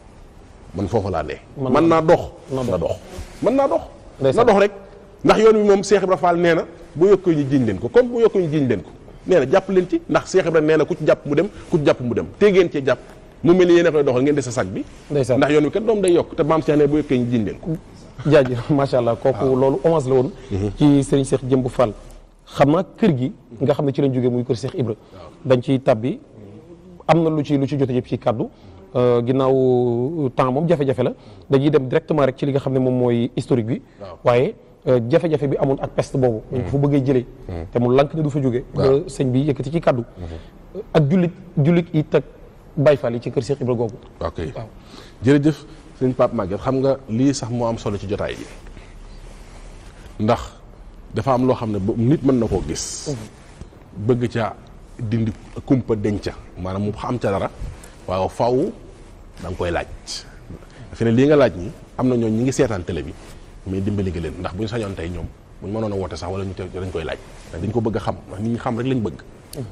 man foofu laa ne
Mën
mën naa dox
na
na dox mën naa dox na
Ndeysaan.
dox rek ndax yoon wi moom Cheikh Ibra Fall nee na bu yokkee ñu jiñ leen ko comme bu yokkee ñu jiñ leen ko nee na jàpp leen ci ndax Cheikh Ibra nee na ku ci jàpp mu dem ku ci jàpp mu dem te ngeen cee jàpp mu mel ni yéen a koy doxal ngeen de sa sag bi
Ndeysaan.
ndax yoon wi kat doom day yokk te maam Cheikh ne bu yokkee ñu jiñ leen ko
jaajëf macha allah kooku loolu hommage la woon ci Serigne Cheikh Jëmb Fall xam naa kër gi nga xam ne ci lañ jógee muy kër Cheikh Ibra dañ ciy tabbi am na lu ci lu ci jote yëpp ci kaddu euh, ginnaaw temps moom jafe-jafe la dañuy dem directement rek ci li nga xam ne moom mooy historique bi waaye euh, jafe-jafe bi amoon ak peste boobu dañ ko fa bëggee jëlee te mu lank ne du fa jóge ba sëñ bi yëkkati ci kaddu ak jullit jullit it ak Baye Fall yi ci kër Cheikh Ibra googu
ok jërëjëf sëñ Pape Maguette xam nga lii sax moo am solo ci jotaay bi ndax dafa am loo xam ne ba- nit mën na koo gis bëgg ca dindi kumpa denca maanaam mu xam ca dara waaw faw da nga koy laaj fi ne lii nga laaj ñi am na ñooñ ñi ngi seetaan télé bi mais dimbali nga leen ndax bu ñu sañoon tey ñoom bu ñu mënoon a woote sax wala ñu te dañ koy laaj ndax dañ ko bëgg a xam ndax nit ñi xam rek lañ bëgg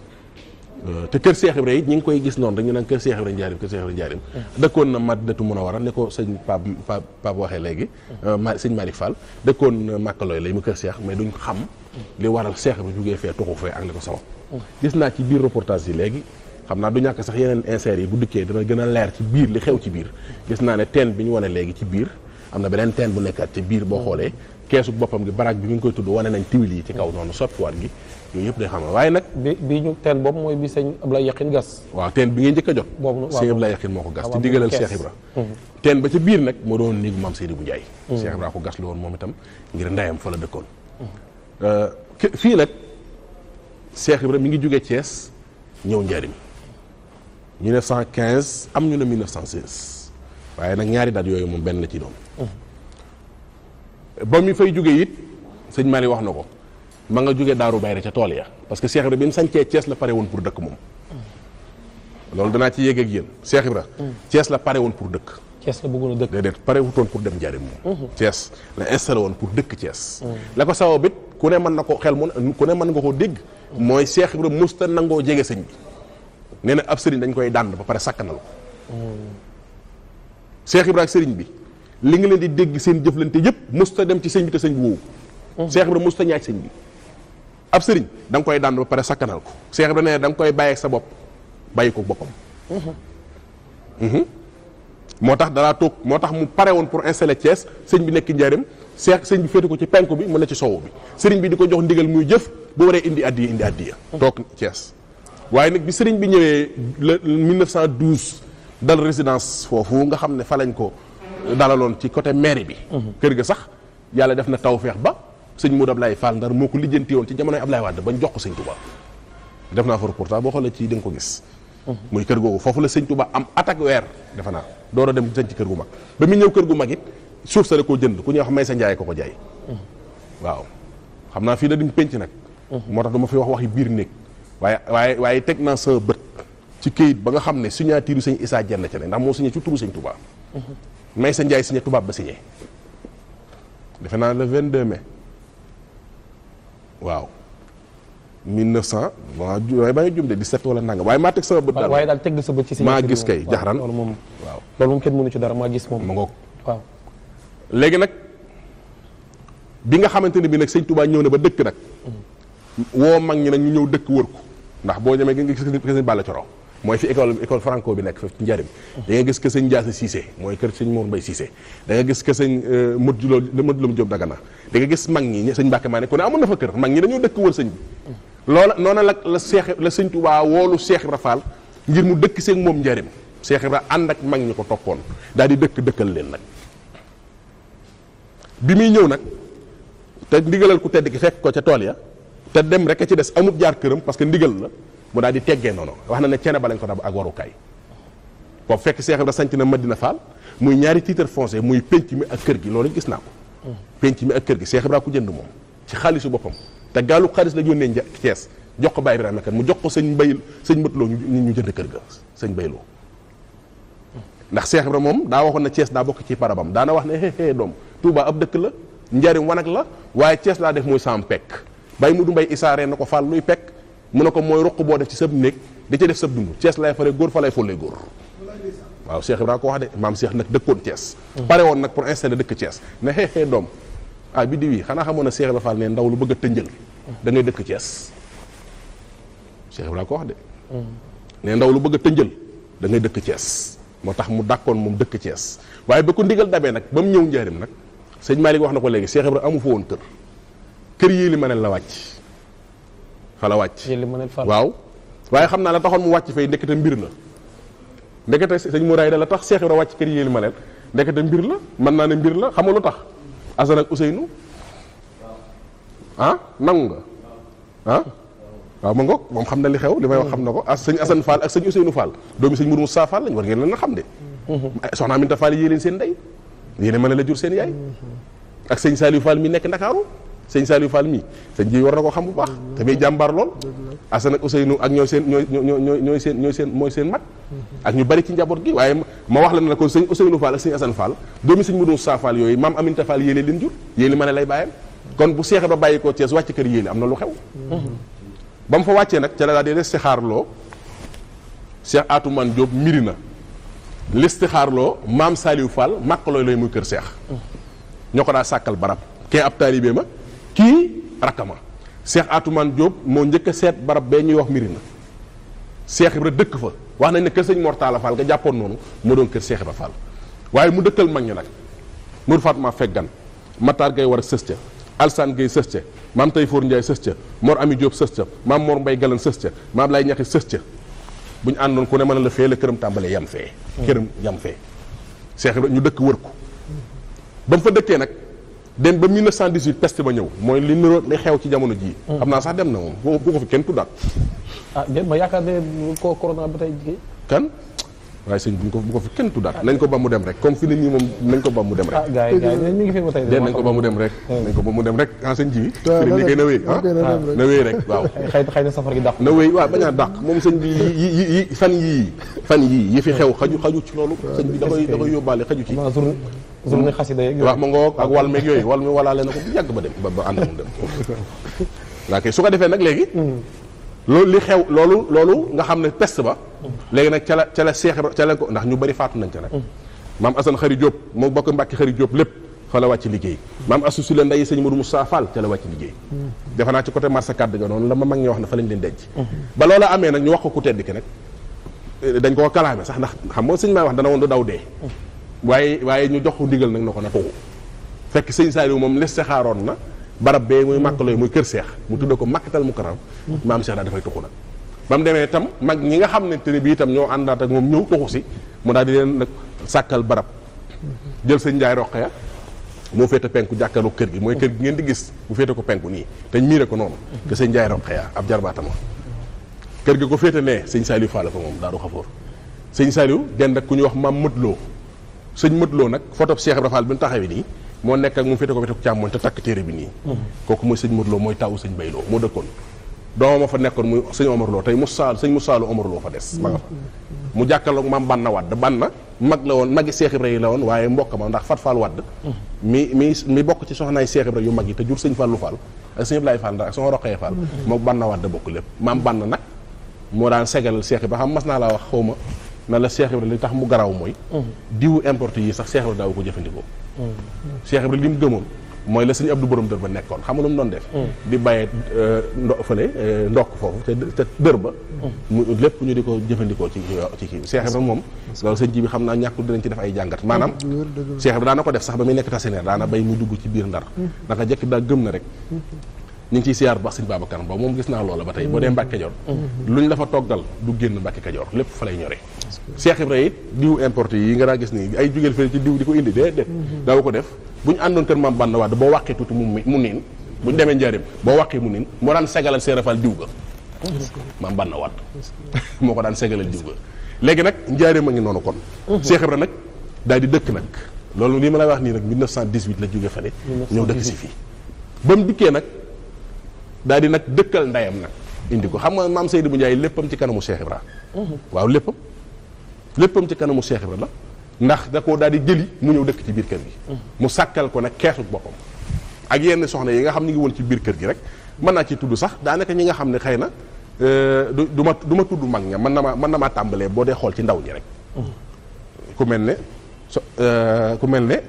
te kër Cheikh Ibra it ñi ngi koy gis noonu dañu naan kër Cheikh Ibra njaarim kër Cheikh Ibra njaarim dëkkoon na Madinatu Munawara ne ko sëñ Pape Pape Pape waxee léegi ma sëñ Malick Fall dëkkoon na Màkkalooy lay mu kër Cheikh mais duñ xam li waral Cheikh Ibra jógee fee tuxu fee ak li ko sabab gis naa ci biir reportage yi léegi xam naa du ñàkk sax yeneen inserts yi bu dikkee dana gën a leer ci biir li xew ci biir gis naa ne teen bi ñu wane léegi ci biir am na beneen teen bu nekkaat ci biir boo xoolee keesu boppam gi baraag bi mi ngi koy tudd wane nañ tiwil yi ci kaw noonu soppiwaat gi yooyu yëpp day xam waaye nag
bi bi ñu teen boobu mooy bi sëñ Ablaye Yaqin gas
waaw teen bi ngeen njëkk a jot
Boobu waaw,
sëñ
boobu.
Abdoulaye Yaxin moo ko gas
waaw,
ci
waaw,
digalal
kees.
Cheikh Ibra teen ba ca biir nag moo doon néegu maam Seydi bu Njaay Cheikh Ibra ko gas lu woon moom itam ngir ndeyam fa la dëkkoon Euh, ke- fii nag Cheikh Ibra mi ngi jógee Thiès ñëw njariñ 1915 am ñu ne 1916 waaye nag ñaari daat yooyu moom benn la ci doon ba mi fay jógee it sëñ Mali wax na ko ma nga jógee Daaru Bayre ca tool ya parce que Cheikh Ibra bi mu sañcee Thiès la pare woon pour dëkk moom loolu danaa ci yéeg ak yéen Cheikh Ibra Thiès la pare woon pour dëkk
Cees la bëggoon a dëkk
déedéet pare wutoon pour dem njariñ moom Thiès la installé woon pour dëkk Thiès la ko sabab it ku ne mën na ko xel mu ku ne mën nga koo dégg mooy Cheikh Ibra musta nangoo jege sëñ bi nee na ab sëriñ dañ koy dànd ba pare sakkanal ko Cheikh Ibra ak sëriñ bi li nga leen di dégg seen jëflante yëpp musta dem ci sëñ bi te sëñ bi woowu Cheikh Ibra musta ñaaj sëñ bi ab sëriñ da nga koy dànd ba pare sakkanal ko Cheikh Ibra nee na da nga koy bàyyi ak sa bopp bàyyi ko boppam moo tax danaa toog moo tax mu pare woon pour installer Thiès sëñ bi nekk njaarim seex sëñ bi féete ko ci penku bi mu ne ci sowu bi sëriñ bi di ko jox ndigal muy jëf bu waree indi addiya indi addiya toog Thiès waaye nag bi sëriñ bi ñëwee le 1912 dal résidence foofu nga xam ne fa lañ ko dalaloon ci côté mairie bi kër ga sax yàlla def na tawfeex ba sëñ Modou Ablaye Fall Ndar moo ko lijjanti woon ci jamonoy Ablaye Wade bañ jox ko sëñ Touba def naa fa reportage boo xoolee ci di nga ko gis muy kër googu foofu la sëñ Touba am attaque weer defe naa door a dem sëñ ci kër gu mag ba mu ñëw kër gu mag it suuf sa da koo jënd ku ñuy wax may sa njaay ko ko jaay waaw xam naa fii da duñ penc nag moo tax dama fi wax waxi biir néeg waaye waaye waaye teg naa sa bët ci këyit ba nga xam ne signature sëñ Issa Dieng ca ne ndax moo signé ci turu sëñ Touba may sa njaay signé tubaab ba signé defe naa le 22 mai waaw 1900 waaw ju- waaye ba nga jum de 17 wala nangam waaye maa teg sama bët daal
waaye daal teg nga sa bët ci
maa
signature
gis
bi
kay
moom.
jaxran
waaw loolu moom
waaw
loolu moom kenn mënu ci dara maa gis moom
ma ngoog
waaw
léegi nag bi nga xamante ne bi nag sëñ Touba ñëw na ba dëkk nag woo mag ñi nag ñu ñëw dëkk wër ko ndax boo demee nga gis que sëñ Balla Coro mooy fi école école franco bi nekk fi ci njariñ da nga gis que sëñ Ndiasse Cissé mooy kër sëñ Mor Mbaye Cissé da nga gis que sëñ Modou Lo Modou Lo Diop Dagana da nga gis mag ñi sëñ Mbacke maa ne ku ne amoon na fa kër mag ñi dañoo dëkk wër sëñ bi loola noona la la Seex la sëñ Touba woolu Seex Ibra Fall ngir mu dëkk seeg moom njariñ Seex Ibra ànd ak mag ñi ko toppoon daal di dëkk dëkkal leen nag bi muy ñëw nag te ndigalal ku tedd ki fekk ko ca tool ya te dem rek a ci des amut jaar këram parce que ndigal la mu daal di teggee noonu wax na ne cene ba lañ ko dab ak warukaay boobu fekk Seex Ibra sanc na Madina Fall muy ñaari titre foncier muy penc mi ak kër gi loolu gis naa ko penc mi ak kër gi Seex Ibra ku jënd moom ci xaalisu boppam te gaalu xaalis la yónnee nja Cees jox ko Baye Ibrahima kan mu jox ko sëñ Mbayil sëñ Matloo ñu ñu jënd kër ga sëñ Bayloo ndax Seex Ibra moom daa waxoon na Cees daa bokk ci parabam daana wax ne hé hé doom Touba ab dëkk la njariñ wanag la waaye Cees laa def muy sam pekk bay mu du mbay isaaree na ko fàll luy pekk mu ne ko mooy ruq boo def ci sab néeg di ci def sab dund Cees lay fare góor fa lay follee góor waaw Cheikh Ibrahima ko wax de maam Cheikh nag dëkkoon Thiès. pare woon nag pour installer dëkk Thiès ne xee xee doom ah bi di wii xanaa xamoon na Cheikh Ibrahima Fall ne ndaw lu bëgg a tënjël da ngay dëkk Thiès Cheikh Ibrahima ko wax de. ne ndaw lu bëgg a tënjël da ngay dëkk Thiès moo tax mu dàkkoon moom dëkk Thiès waaye ba ko ndigal dabee nag ba mu ñëw njaarim nag sëñ Malick wax na ko léegi Cheikh Ibrahima amu fa woon kër kër yii li ma ne la wàcc fa la wàcc.
yéen li ma ne Fall
waaw waaye xam naa la taxoon mu wàcc fay ndekete mbir la ndekete sëñ Mouraay da la tax Cheikh Ibrahima wàcc kër yéeli ma leen ndekete mbir la mën naa ne mbir la xam nga lu tax Assane ak Ousseynou ah nangu nga ah waaw ma ngoog moom xam na li xew li may wax xam na ko as sëñ Assane Fall ak sëñ Ousseynou Fall doomi sëñ Mourou Moussa Fall lañ war ngeen leen a xam de soxna Aminta Fall yée leen seen ndey yéene mën a la jur seen yaay ak sëñ Saliou Fall mi nekk Ndakaaru sëñ Saliou Fall mii sëñ ji war na ko xam bu baax te muy jàmbaar lool Assane ak Ousseynou ak ñooy seen ñooy ñooy ñooy ñooy seen ñooy seen mooy seen mag ak ñu bari ci njaboot gi waaye ma wax la ne la kon sëñ Ousseynou Fall ak sëñ Assane Fall doomi sëñ Mourou Moussa Fall yooyu maam Aminta Fall yéene leen jur yéene ma ne lay bàyyam kon bu seexe ba bàyyi koo Thiès wàcc kër yéene am na lu xew ba mu fa wàccee nag ca la daal di listixaarloo Cheikh Atoumane Diop miri na listixaarloo maam Saliou Fall màkkalooy looy muy kër Cheikh ñoo ko daa sàkkal barab kee ab taalibe ma kii rakkama Cheikh Atoumane Diop moo njëkk a seet barab bee ñuy wax Mirina Cheikh Ibra dëkk fa wax nañ ne kër sëñ Mor Talla Fall nga jàppoon noonu moo doon kër Cheikh Ibra Fall waaye mu dëkkal mag ñi nag Mour Fatma Feggan Matar Gay war a sës ca Alsane Gay sës ca maam Tayfoor Ndiaye sës ca Mor Ami Diop sës ca maam Mor Mbay Galan sës ca maam Lay Ñaxi sës ca bu ñu àndoon ku ne mën a la fee la këram tàmbalee yam fee këram yam fee Cheikh Ibra ñu dëkk wër ko ba mu fa dëkkee nag dem ba 1918 peste ba ñëw mooy li niroo li xew ci jamono jii xam naa sax dem na moom bu bu ko fi kenn tuddaat
ah déet ma yaakaar ne ko corona ba tey jigéen
kan waaye sëñ bu ko bu ko fi kenn tuddaat nañ ko ba mu dem rek comme fi nit ñi moom nañ ko ba mu dem
ah
rek
gars yi gars yi ñu ngi fi ba tey
déet nañ ko ba mu dem rek nañ ko ba mu dem rek en sëñ ji bi
waaw
fi ni koy na wéy
waaw
ah
kay na dem rek.
na wéy rek waaw
xëy xëy na safar gi dàq
na wéy waaw bañ a dàq moom sëñ bi yi yi yi fan yii fan yii yi fi xew xaju xaju ci loolu sëñ bi da koy da koy yóbbaale xaju ci
ma journée journée xasida yeeg
waaw ma ngoog ak wal meeg yooyu wal mi walaale na ko bu yàgg ba dem ba ba ànd mu dem waa kay su ko defee nag léegi loolu li xew loolu loolu nga xam ne peste ba léegi nag ca la ca la seex ca la ko ndax ñu bëri faatu nañ ca nag maam Assane Xari Diop moo bokk Mbàkke Xari Diop lépp fa la wàcc liggéey maam Assou si la nday sëñ Modou Moussa Fall ca la wàcc liggéey defe naa ci côté marché kàdd ga noonu la ma mag ñi wax ne fa lañ leen denc ba loola amee nag ñu wax ko ku tedd ki nag dañ koo kalaame sax ndax xam nga sëñ maa wax dana woon du daw dee waaye waaye ñu jox ko ndigal nag na ko na tuxu fekk sëñ Saliou moom les xaaroon na barab bee muy màkk looy muy kër seex mu tudde ko màkkatal mu karam maam Cheikh daal dafay tuxu nag ba mu demee itam mag ñi nga xam ne te ne bii itam ñoo àndaat ak moom ñëw tuxu si mu daal di leen nag sàkkal barab jël sëñ Njaay Roqaya moo féete penku jàkkaarloo kër gi mooy kër gi ngeen di gis mu féete ko penku nii te ñu miire ko noonu que sëñ Njaay Roqaya ab jarbaatama kër gi ko féete nee sëñ Saliou Fall fa moom daaru xafoor sëñ Saliou dend ak ku ñuy wax maam mëtloo sëñ mëtloo nag photo Cheikh Ibra Fall bi mu taxawee nii moo nekk ak mu féete ko féete ko càmmoñ te takk téere bi nii kooku mooy sëñ mëtloo mooy tawu sëñ Bayloo moo dëkkoon doomam a fa nekkoon muy sëñ Omar Lo tey Moussa sëñ Moussa Lo Omar Lo fa des ma nga fa mu jàkkaarloog maam Banna Wadd Banna mag la woon magi Cheikh Ibra yi la woon waaye mbokk ma ndax Fat Fall Wadd mi mi mi bokk ci soxnaay Cheikh Ibra yu mag yi te jur sëñ Fallu Fall ak sëñ Ablaye Fall ndax ak sama roqee Fall moom Banna Wadd bokk lépp maam Banna nag moo daan segalal Cheikh Ibra xam mas naa laa wax xaw ma na la Cheikh Ibra li tax mu garaaw mooy diwu importe yi sax Cheikh Ibra daaw ko jëfandikoo Cheikh Ibra li mu gëmoon mooy la sëñ Abdou borom dër ba nekkoon xam nga lu mu doon def di bàyyee ndo fële ndokk foofu te te dër ba mu lépp ñu di ko jëfandikoo ci ci kii bi Cheikh Ibra moom loolu sëñ ji bi xam naa ñàkkul dinañ ci def ay jàngat maanaam Cheikh Ibra daana ko def sax ba muy nekk tasineer daana bay muy dugg ci biir ndar naka jekk daa gëm na rek ñu ngi ciy siyaar bu baax sëñ Babacar Mbow moom gis naa loola ba tey boo dee Mbàkke Kajoor luñ la fa toggal du génn Mbàkke Kajoor lépp fa lay ñore Cheikh Ibra it diw importé yi nga daa gis nii ay jugeel fële ci diw di ko indi déedéet daaw ko def bu ñu àndoon kër maam Bann Wade boo wàqee tuuti mu mu niin bu ñu demee njaarim boo wàqee mu niin moo daan segalal seerafal diw ga maam Bann Wade moo ko daan segalal diw ga léegi nag njaarim a ngi noonu kon Cheikh Ibra nag daal di dëkk nag loolu lii ma lay wax nii nag 1918 la jóge fale ñëw dëkk si fii ba mu dikkee nag daal di nag dëkkal ndeyam nag indi ko xam nga maam Seydou bu Ndiaye léppam ci kanamu Cheikh Ibra waaw léppam léppam ci kanamu Cheikh Ibra la ndax da koo daal di jëli mu ñëw dëkk ci biir kër gi mu sàkkal ko nag keesu boppam ak yenn soxna yi nga xam ne ngi woon ci biir kër gi rek mën naa ci tudd sax daanaka ñi nga xam ne xëy na du du ma du ma tudd mag ña mën na ma mën na maa tàmbalee boo dee xool ci ndaw ñi rek ku mel ne so ku mel ne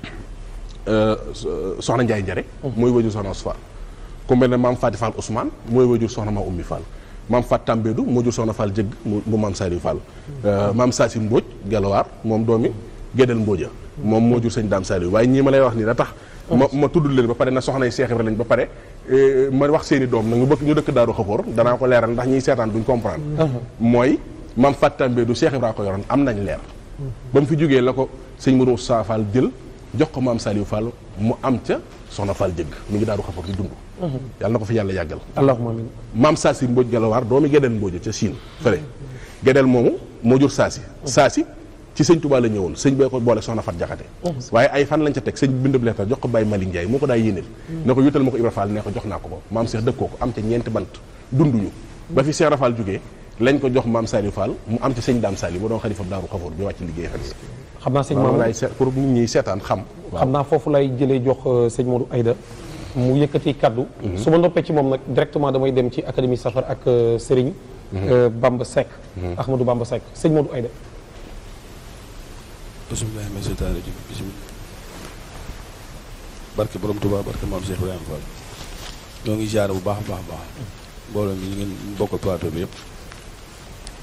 soxna Ndiaye Njare mooy wajur soxna Ousmane ku mel ne maam Fati Fall Ousmane mooy wajur soxna ma Ummi Fall maam Fat Tambédou moo jur soxna Fall jëgg mu maam Saliou Fall maam Sassi Mbodj Gelawaar moom doomi Gédel Mbodja moom moo jur sëñ Daam Saliou waaye ñii ma lay wax nii da tax ma ma tudd leen ba pare na soxna yi Cheikh Ibra lañ ba pare ma wax seen i doom nag ñu bëgg ñu dëkk Daaru Xafoor danaa ko leeral ndax ñiy seetaan duñ comprendre mooy maam Fat Tambédou Cheikh Ibra ko yoroon am nañ leer ba mu fi jógee la ko sëñ Mourou Sa Fall jël jox ko maam Saliou Fall mu am ca soxna Fall jëgg mi ngi Daaru Xafoor di dund yàlla na ko fi yàlla yàggal
allahumma amin
maam saasi mbóoj galawaar doomi gedeel mbóoja ca Chine fële gedeel moomu moo jur saasi saasi ci sëñ Touba la ñëwoon sëñ bee ko boole soxna Fat Jaxate waaye ay fan lañ ca teg sëñ bindab leetar jox ko Baye Malick Ndiaye moo ko daa yéeneel ne ko yutal ma ko Ibra Fall ne ko jox naa ko ko maam Cheikh dëkkoo ko am ca ñeenti bant dunduñu ba fi Cheikh Rafal jógee lañ ko jox maam Saliou Fall mu am ci sëñ Daam Saliou mu doon xalifam Daaru Xafoor bi wàcc liggéey xel
xam naa sëñ
maam
Mamadou
laay seet pour nit ñi seetaan xam
xam naa foofu lay jëlee jox sëñ Modou Aïda mu yëkkati kaddu su ma noppee ci moom nag directement damay dem ci académie safar ak Serigne Bamba Seck Ahmadou Bamba Seck sëñ Modou Aïda
bismillahi mina seytaani rajim bismillah barke borom Tuubaa barke maam Cheikh Ibrahima Fall ñoo ngi ziar bu baax a baax a baax mbooloo mi ñu ngeen bokkal plateau bi yëpp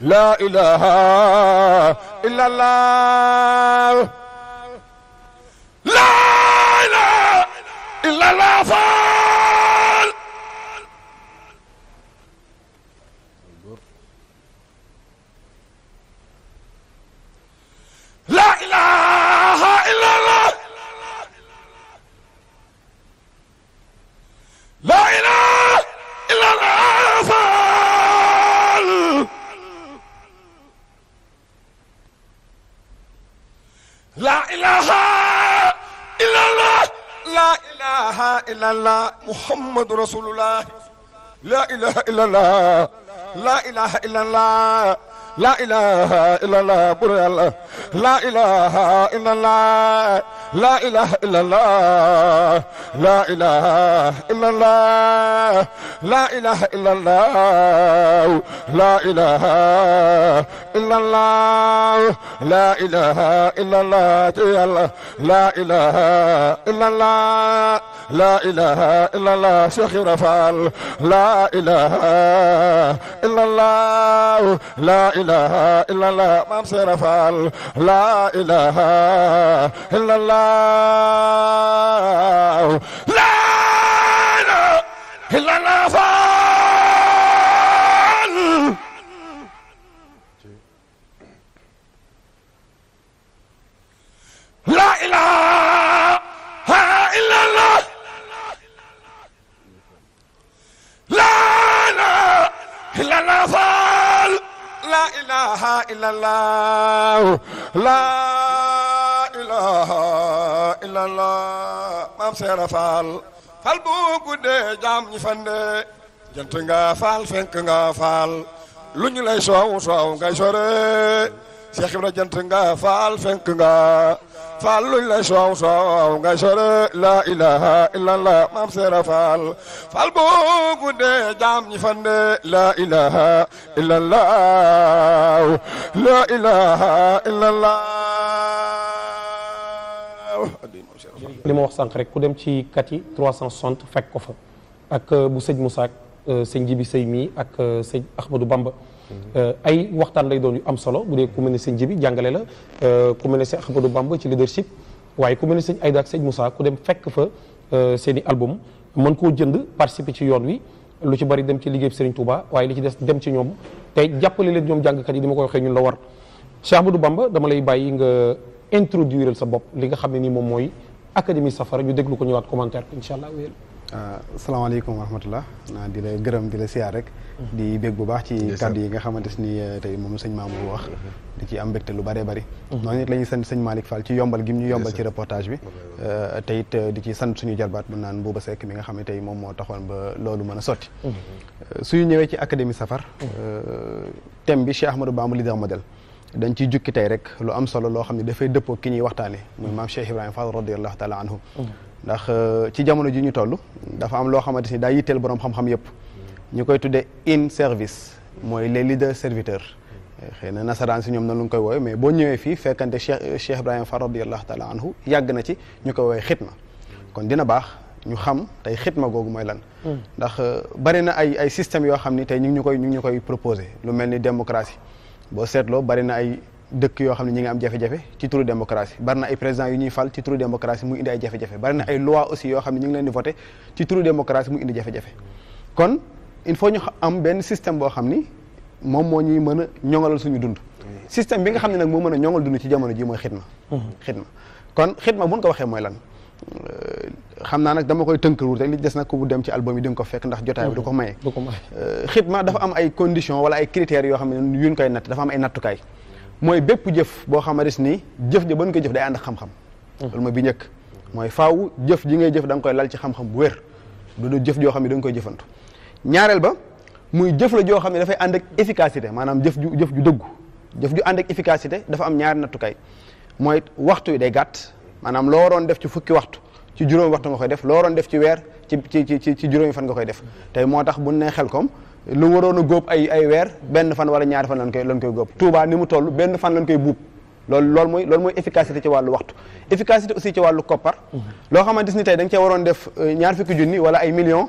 لا إله إلا الله لا إله إلا الله فال لا إله إلا الله لا إله إلا الله فال لا إله إلا الله لا إله إلا الله محمد رسول الله لا إله إلا الله لا إله إلا الله لا إله إلا الله بر الله لا إله إلا الله لا إله إلا الله لا إله إلا الله لا إله إلا الله لا إله إلا الله لا إله إلا الله لا إله إلا الله لا إله إلا الله شيخ رفال لا إله إلا الله لا إله إلا الله مام رفال لا إله إلا الله لا إله إلا الله فال لا إله إلا الله لا إله إلا الله فال لا إله إلا الله لا إله إلا الله مام سيرا فال fal bu guddee jaam ñi fande jant nga faal fenk nga faal lu ñu lay soow soow ngay sore Cheikh Ibra jant nga faal fenk nga faal lu ñu lay soow soow ngay sore la ilaha illallah maam seera faal fal bu guddee jaam ñi fande la ilaha illallah la ilaha illallah
li ma wax sànq rek ku dem ci kat yi 360 fekk ko fa ak bu sëñ Moussa ak sëñ Jibi Sëy mii ak sëñ Ahmadou Bamba ay waxtaan lay doon yu am solo bu dee ku mel ne sëñ Jibi jàngale la ku mel ne sëñ Ahmadou Bamba ci leadership waaye ku mel ne sëñ Aïda ak sëñ Moussa ku dem fekk fa seen i album mën koo jënd participer ci yoon wi lu ci bari dem ci liggéey Serigne Touba waaye li ci des dem ci ñoom te jàppale leen ñoom jàngkat yi di ma ko waxee ñun la war Cheikh Ahmadou Bamba dama lay bàyyi nga introduire sa bopp li nga xam ne nii moom mooy académie safara ñu déglu ko ñëwaat commentaire ko incha allah wéyal
asalaamaaleykum wa rahmatullah naa di la gërëm di la siyaar rek di bég bu baax ci kàddu yi nga xamante ni tey moom sëñ Mamour wax di ci am mbégte lu bëree bëri noonu it la ñuy sant sëñ Malick Fall ci yombal gi mu ñu yombal ci reportage bi te it di ci sant suñu jarbaat bu naan Bouba Seck mi nga xam ne tey moom moo taxoon ba loolu mën a sotti suñu ñëwee ci académie safar thème bi Cheikh Ahmadou Bamba leader modèle dañ ciy jukki tey rek lu am solo loo xam ne dafay dëppoo ki ñuy waxtaane muy maam Cheikh Ibrahima Fall radiallahu taala anhu ndax ci jamono ji ñu toll dafa am loo xamante ni daa yitteel boroom xam-xam yëpp ñu koy tuddee in service mooy les leaders serviteurs xëy na nasaraan si ñoom noonu lu koy woowe mais boo ñëwee fii fekkante Cheikh Cheikh Ibrahima Fall radiallahu taala anhu yàgg na ci ñu koy woowee xitma kon dina baax ñu xam tey xitma googu mooy lan ndax bari na ay ay systèmes yoo xam ni tey ñu ngi ñu koy ñu ngi ñu koy proposé lu mel ni démocratie boo seetloo bari na ay dëkk yoo xam ne ñi ngi am jafe-jafe ci turu démocratie bari na ay présidents yu ñuy fal ci turu démocratie muy indi ay jafe-jafe bari na ay loi aussi yoo xam ne ñu ngi leen di voté ci turu démocratie muy indi jafe-jafe kon il faut ñu am benn système boo xam ni moom moo ñuy mën a ñoŋalal suñu dund système bi nga xam ne nag moo mën a ñoŋal dund ci jamono ji mooy xidma xidma kon xidma buñ ko waxee mooy lan xam naa nag dama koy tënkaruur rek li des nag ku bu dem ci album yi di nga ko fekk ndax jotaay bi du ko maye xidma dafa am ay conditions wala ay critères yoo xam ne yuñ koy natt dafa am ay nattukaay mooy bépp jëf boo xamante ni jëf ja ba ñu koy jëf day ànd ak xam-xam loolu mooy bi njëkk mooy faaw jëf ji ngay jëf da nga koy lal ci xam-xam bu wér du du jëf joo xam ne da nga koy jëfantu ñaareel ba muy jëf la joo xam ne dafay ànd ak efficacité maanaam jëf ju jëf ju dëggu jëf ju ànd ak efficacité dafa am ñaari nattukaay mooy waxtu yi day gàtt maanaam loo waroon def ci fukki waxtu ci juróomi waxtu nga koy def loo waroon def ci weer ci ci ci ci juróomi fan nga koy def tey moo tax bu ne xel kom lu waroon a góob ay ay weer benn fan wala ñaari fan lañ koy lañ koy góob Touba ni mu toll benn fan lañ koy buub loolu loolu mooy loolu mooy efficacité ci wàllu waxtu efficacité aussi ci wàllu koppar loo xamante ni tey da nga cee waroon def ñaar fukki junni wala ay millions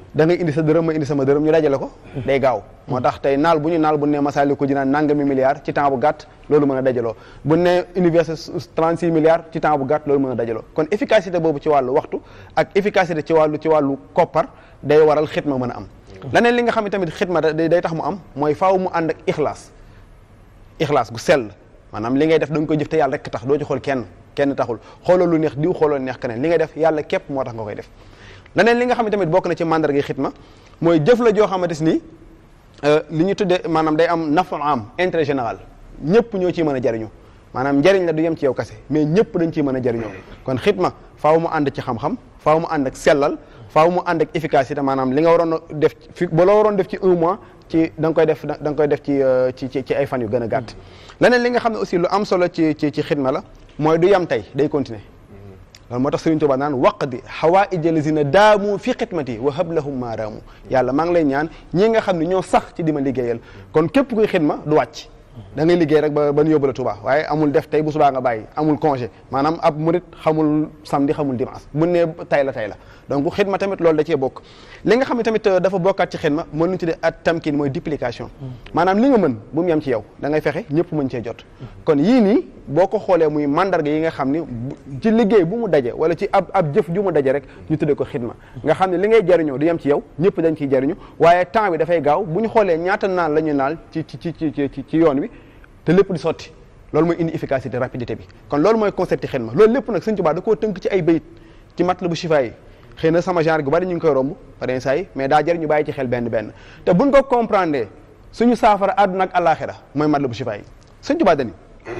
da ngay indi sa dërëm ma indi sama dërëm ñu dajale ko day gaaw moo tax tey naal bu ñu naal bu ne masali ko jinaan nangami milliards ci temps bu gàtt loolu mën a dajaloo bu ne université 36 milliards ci temps bu gàtt loolu mën a dajaloo kon efficacité boobu ci wàllu waxtu ak efficacité ci wàllu ci wàllu koppar day waral xitma mën a am leneen li nga xam ne tamit xitma day day tax mu am mooy faaw mu ànd ak ixlaas ixlaas gu sell maanaam li ngay def da nga koy jëf te yàlla rek tax doo ci xool kenn kenn taxul xooloo lu neex diw xooloo lu neex keneen li ngay def yàlla képp moo tax nga koy def leneen li nga xam ne tamit bokk na ci mandarga xitma mooy jëf la joo xamante ni li ñu tuddee maanaam day am nafu am intérêt général ñëpp ñoo ciy mën a jariñu maanaam njariñ la du yem ci yow kase mais ñëpp dañ ciy mën a jariñoo kon xitma faaw mu ànd ci xam-xam faaw mu ànd ak sellal faaw mu ànd ak efficacité maanaam li nga waroon a def fi ba la waroon def ci un mois ci da nga koy def da nga koy def ci ci ci ay fan yu gën a gàtt leneen li nga xam ne aussi lu am solo ci ci ci xidma la mooy du yem tey day continuer loolu moo tax Sëriñ Tuubaa naan waqdi xawaaija lazina daamu fi xidmati wa hab lahum maa raamu yàlla maa ngi lay ñaan ñi nga xam ne ñoo sax ci di ma liggéeyal kon képp kuy xidma du wàcc da ngay liggéey rek ba ba ñu yóbbu la Tuubaa waaye amul def tey bu subaa nga bàyyi amul congé maanaam ab murit xamul samedi xamul dimanche bu ne tay la tay la donc xidma tamit loolu da cee bokk li nga xam ne tamit dafa bokkaat ci xidma mën nañu tuddee at tamkin mooy duplication maanaam li nga mën bu mu yem ci yow da ngay fexe ñëpp mën cee jot kon yii nii boo ko xoolee muy mandarga yi nga xam ni ci liggéey bu mu daje wala ci ab ab jëf ju mu daje rek ñu tuddee ko xidma nga xam ne li ngay jariñoo du yem ci yow ñëpp dañ ciy jariñu waaye temps bi dafay gaaw bu ñu xoolee ñaata naan la ñu naal ci ci ci ci ci yoon wi te lépp di sotti loolu mooy indi efficacité rapidité bi kon loolu mooy concept yi xidma loolu lépp nag Sëñ Tuubaa da koo tënk ci ay bayit ci Matlabu Chifa yi xëy na sama genre gu bari ñu ngi koy romb par saa yi mais daa jëriñ ñu bàyyi ci xel benn benn te buñ ko comprendre suñu saafara àdduna ak àllaaxira mooy Matlabu Chifa yi Sëñ Tuubaa dani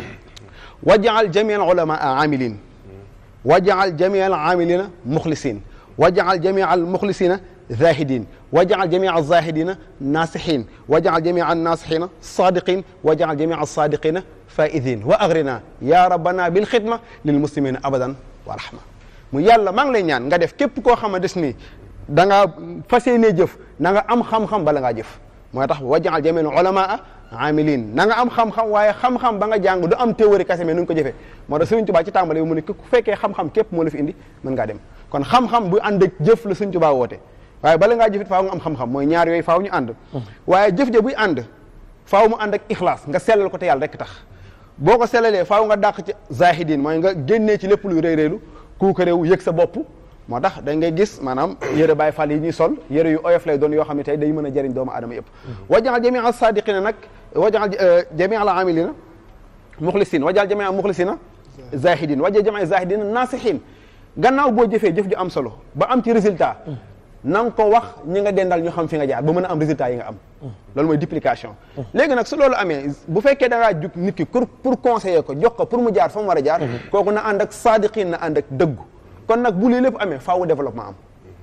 wajaal jamii al ulamaa amilin wajaal jamii al amilina muxlisin wajaal jamii al muxlisina zahidin wajaal jamii al zahidina naasihin wajaal jamii al naasihina sadiqin wajaal jamii al sadiqina faidin wa agrina ya rabbana bil xidma lil muslimina abadan wa rahma mu yàlla maa ngi lay ñaan nga def képp koo xam ne des ni da ngaa fas yéenee jëf na nga am xam-xam bala ngaa jëf moo tax wajaal jamii al ulamaa amilin na nga am xam-xam waaye xam-xam ba nga jàng du am théorie kese mais nu ko jëfee moo tax Sëriñ Tuubaa ci tàmbali bi mu ne ku fekkee xam-xam képp moo la fi indi mën ngaa dem kon xam-xam bu ànd ak jëf la Sëriñ Tuubaa woote waaye bala ngaa jëfit faaw nga am xam-xam mooy ñaar yooyu faaw ñu ànd waaye jëf ja buy ànd faaw mu ànd ak ixlaas nga sellal ko te yàlla rek tax boo ko sellalee faaw nga dàq ci zahidin mooy nga génnee ci lépp luy rëy rëylu kuuka réew yëg sa bopp moo tax da ngay gis maanaam yëre Baay Faal yi ñuy sol yëre yu oyof lay doon yoo xam ne tey day mën a jëriñ doomu aadama yëpp wajaal jamii al sadiqina nag wajaal jamii al amilina muxlisin wajaal jamii al muxlisina zahidin wajaal jamii zahidina nasihin gannaaw boo jëfee jëf ju am solo ba am ci résultat na nga ko wax ñi nga dendal ñu xam fi nga jaar ba mën a am résultat yi nga am loolu mooy duplication léegi nag su loolu amee bu fekkee da ngaa jug nit ki pour pour conseiller ko jox ko pour mu jaar fa mu war a jaar kooku na ànd ak sadiqin na ànd ak dëggu kon nag bu lii lépp amee faaw développement am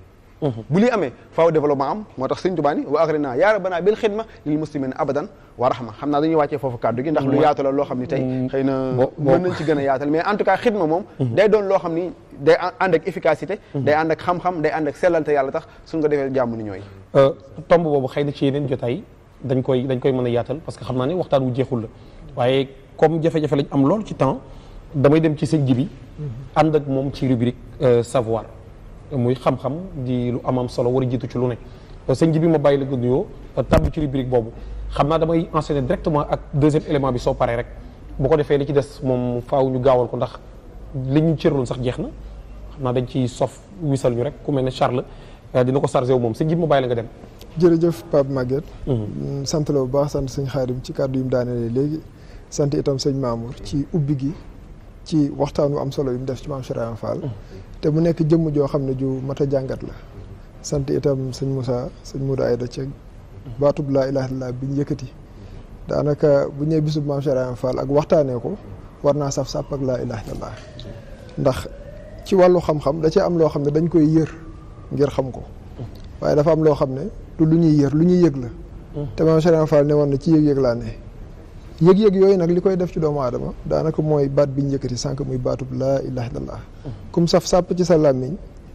bu lii amee faaw développement am moo tax sëñ Tuubaa ni wa agrina yaa rabbana bil xidma lil muslimin abadan wa rahma xam naa dañuy wàccee foofu kàddu gi ndax lu yaatu la loo xam ni tey xëy na mën nañ ci gën a yaatal mais en tout cas xidma moom day doon loo xam ni day ànd ak efficacité day ànd ak xam-xam day ànd ak sellal te yàlla tax suñ ko defee jàmm ni ñooy
tomb boobu xëy na ci yeneen jotaay dañ koy dañ koy mën a yaatal parce que xam naa ne waxtaan wu jeexul la waaye comme jafe-jafe lañ am lool ci temps damay dem ci sëñ ji bi ànd ak moom ci rubrique savoir muy xam-xam di lu amam solo war a jiitu ci lu ne sëñ ji bi ma bàyyi la nga nuyoo tàbb ci rubrique boobu xam naa damay enchaîner directement ak deuxième élément bi soo paree rek bu ko defee li ci des moom faaw ñu gaawal ko ndax li ñu cëraloon sax jeex na xam naa dañ ci sof wisal ñu rek ku mel ne Charles dina ko chargé wu moom sëñ ji bi ma bàyyi la nga dem
jërëjëf Pape Maguette sant la bu baax sant sëñ Xaadim ci kàddu yi mu daanelee léegi sant itam sëñ Mamour ci ubbi gi ci waxtaan wu am solo yu mu def ci maam Cheikh Ibra Fall te mu nekk jëmm joo xam ne ju mat a jàngat la sant itam sëñ Moussa sëñ Modou Aïda Ceg baatub laa ilaaha illallaah bi ñu yëkkati daanaka bu ñëwee bisub maam Cheikh Ibra Fall ak waxtaanee ko war naa saf sàpp ak laa ilaaha illallaah ndax ci wàllu xam-xam da cee am loo xam ne dañ koy yër ngir xam ko waaye dafa am loo xam ne du lu ñuy yër lu ñuy yëg la te maam Cheikh Ibra Fall ne woon na ci yëg-yëg laa ne yëg-yëg yooyu nag li koy def ci doomu aadama daanaka mooy baat bi ñu yëkkati sànq muy baatub laa ilaha illallah kum saf sàpp ci sa làmmiñ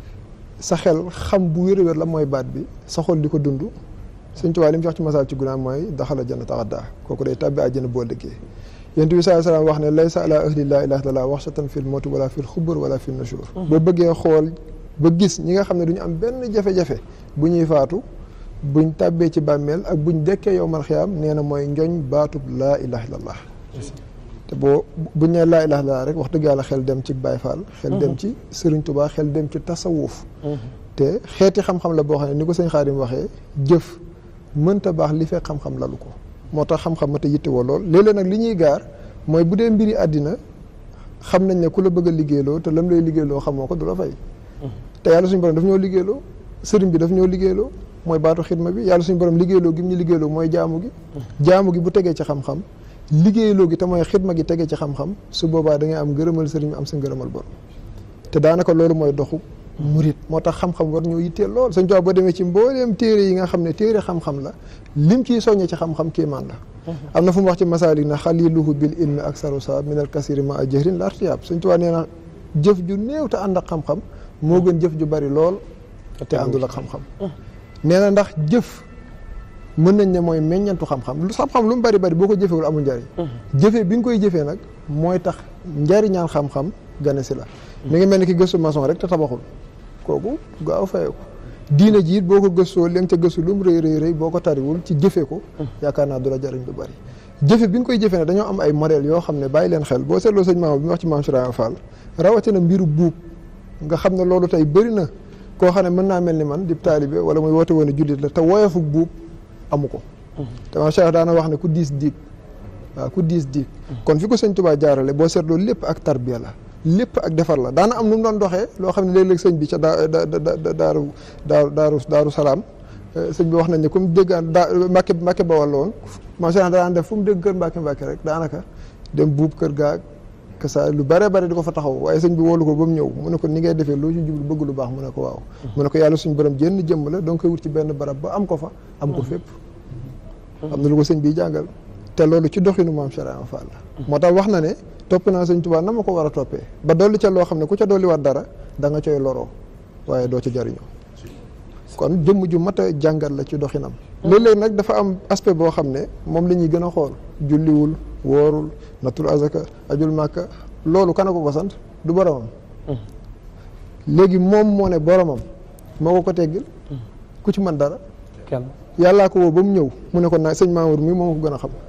sa xel xam bu wér wér la mooy baat bi sa xol di ko dund Sëñ Tuubaa li mu wax ci masaal ci gunaa mooy daxala jannata xaddaa kooku day tàbbi àjjana boo dëggee yonent bi sallallahu alayhi wasallam wax ne laysa ala ahli laa ilaha illallah waxshatan fil mawti wala fil xubur wala fil nushur boo bëggee xool ba gis ñi nga xam ne du ñu am benn jafe-jafe bu ñuy faatu buñ tàbbee ci bàmmeel ak buñ dekkee yow mal xiyaam nee na mooy njoñ baatub laa ilaha illallah te boo buñ nee laa ilaha illallah rek wax dëgg yàlla xel dem ci Baay Faal xel dem ci Sëriñ Tubaa xel dem ci tasawuf te xeeti xam-xam la boo xam ne ni ko sëñ Xaadim waxee jëf mënta baax li fekk xam-xam lalu ko moo tax xam-xam ma te yittewoo lool léeg-léeg nag li ñuy gaar mooy bu dee mbiri àddina xam nañ ne ku la bëgg a liggéeyloo te lam lay liggéeyloo xamoo ko du la fay te yàlla suñu borom daf ñoo liggéeyloo sëriñ bi daf ñoo liggéeyloo mooy baatu xidma bi yàlla suñu borom liggéeyloo gi mu ñu liggéeyloo mooy jaamu gi jaamu gi bu tegee ci xam-xam liggéeyloo gi te mooy xidma gi tegee ci xam-xam su boobaa da ngay am ngërëmal sëriñ bi am sa ngërëmal borom te daanaka loolu mooy doxu murit moo tax xam-xam war ñoo yitteel lool sëñ Tuubaa boo demee ci mbooleem téere yi nga xam ne téere xam-xam la lim ciy soññee ci xam-xam kéemaan la am na fu mu wax ci masaalik na xaliluhu bil ilmi ak sarusa min al kasiri ma a jëhrin la artiyaab sëñ Tuubaa nee na jëf ju néew te ànd ak xam-xam moo gën jëf ju bari lool te àndul ak xam-xam nee na ndax jëf mën nañ ne mooy meññantu xam-xam lu xam-xam lu mu bari bari boo ko jëfewul amul njariñ jëfee bi nga koy jëfee nag mooy tax njariñaan xam-xam gane si la mi ngi mel ni ki gëstu maçon rek te tabaxul kooku gaaw fayee ko diina ji it boo ko gëstoo li nga ca gëstu lu mu rëy rëy rëy boo ko tariwul ci jëfee ko yaakaar naa du la jariñ lu bari jëfe bi nga koy jëfee ne dañoo am ay modèle yoo xam ne bàyyi leen xel boo seetloo sëñ maama bi mu wax ci maam Suraaya Fall rawatina mbiru buub nga xam ne loolu tey bëri na koo xam ne mën naa mel ni man di taalibe wala muy woote woon a jullit la te woyofu buub amu ko te maam Cheikh daana wax ne ku diis diig waaw ku diis diig kon fi ko sëñ Tuubaa jaarale boo seetloo lépp ak tarbiya la lépp ak defar la daana am nu mu doon doxee loo xam ne léeg-léeg sëñ bi ca daa da daaru daaru daaru daaru salaam sëñ bi wax nañ ne comme déggaan daa Mbàkke Mbàkke Bawal la woon maam Cheikh daan def fu mu dégg kër Mbàkke Mbàkke rek daanaka dem buub kër gaag que ça lu bare bare di ko fa taxaw waaye sëñ bi woolu ko ba mu ñëw mu ne ko ni ngay defee loo ci jublu bëgg lu baax mu ne ko waaw mu ne ko yàlla suñu borom jënn jëmm la donc koy wut ci benn barab ba am ko fa am ko fépp am na lu ko sëñ bi jàngal te loolu ci doxinu maam Cheikh Ibra Fall la moo tax wax na ne topp naa sëñ Tuubaa na ma ko war a toppee ba dolli ca loo xam ne ku ca dolli waat dara da nga coy loroo waaye doo ca jariñoo kon jëmm ju mat a jàngal la ci doxinam léeg-léeg nag dafa am aspect boo xam ne moom la ñuy gën a xool julliwul woorul natul azaka ajul màkka loolu kana ko ko sant du boromam léegi moom moo ne boromam moo ko ko teggil ku ci mën dara
kenn
yàllaa ko woo ba mu ñëw mu ne ko naa sëñ Mamour mi moo ko gën a xam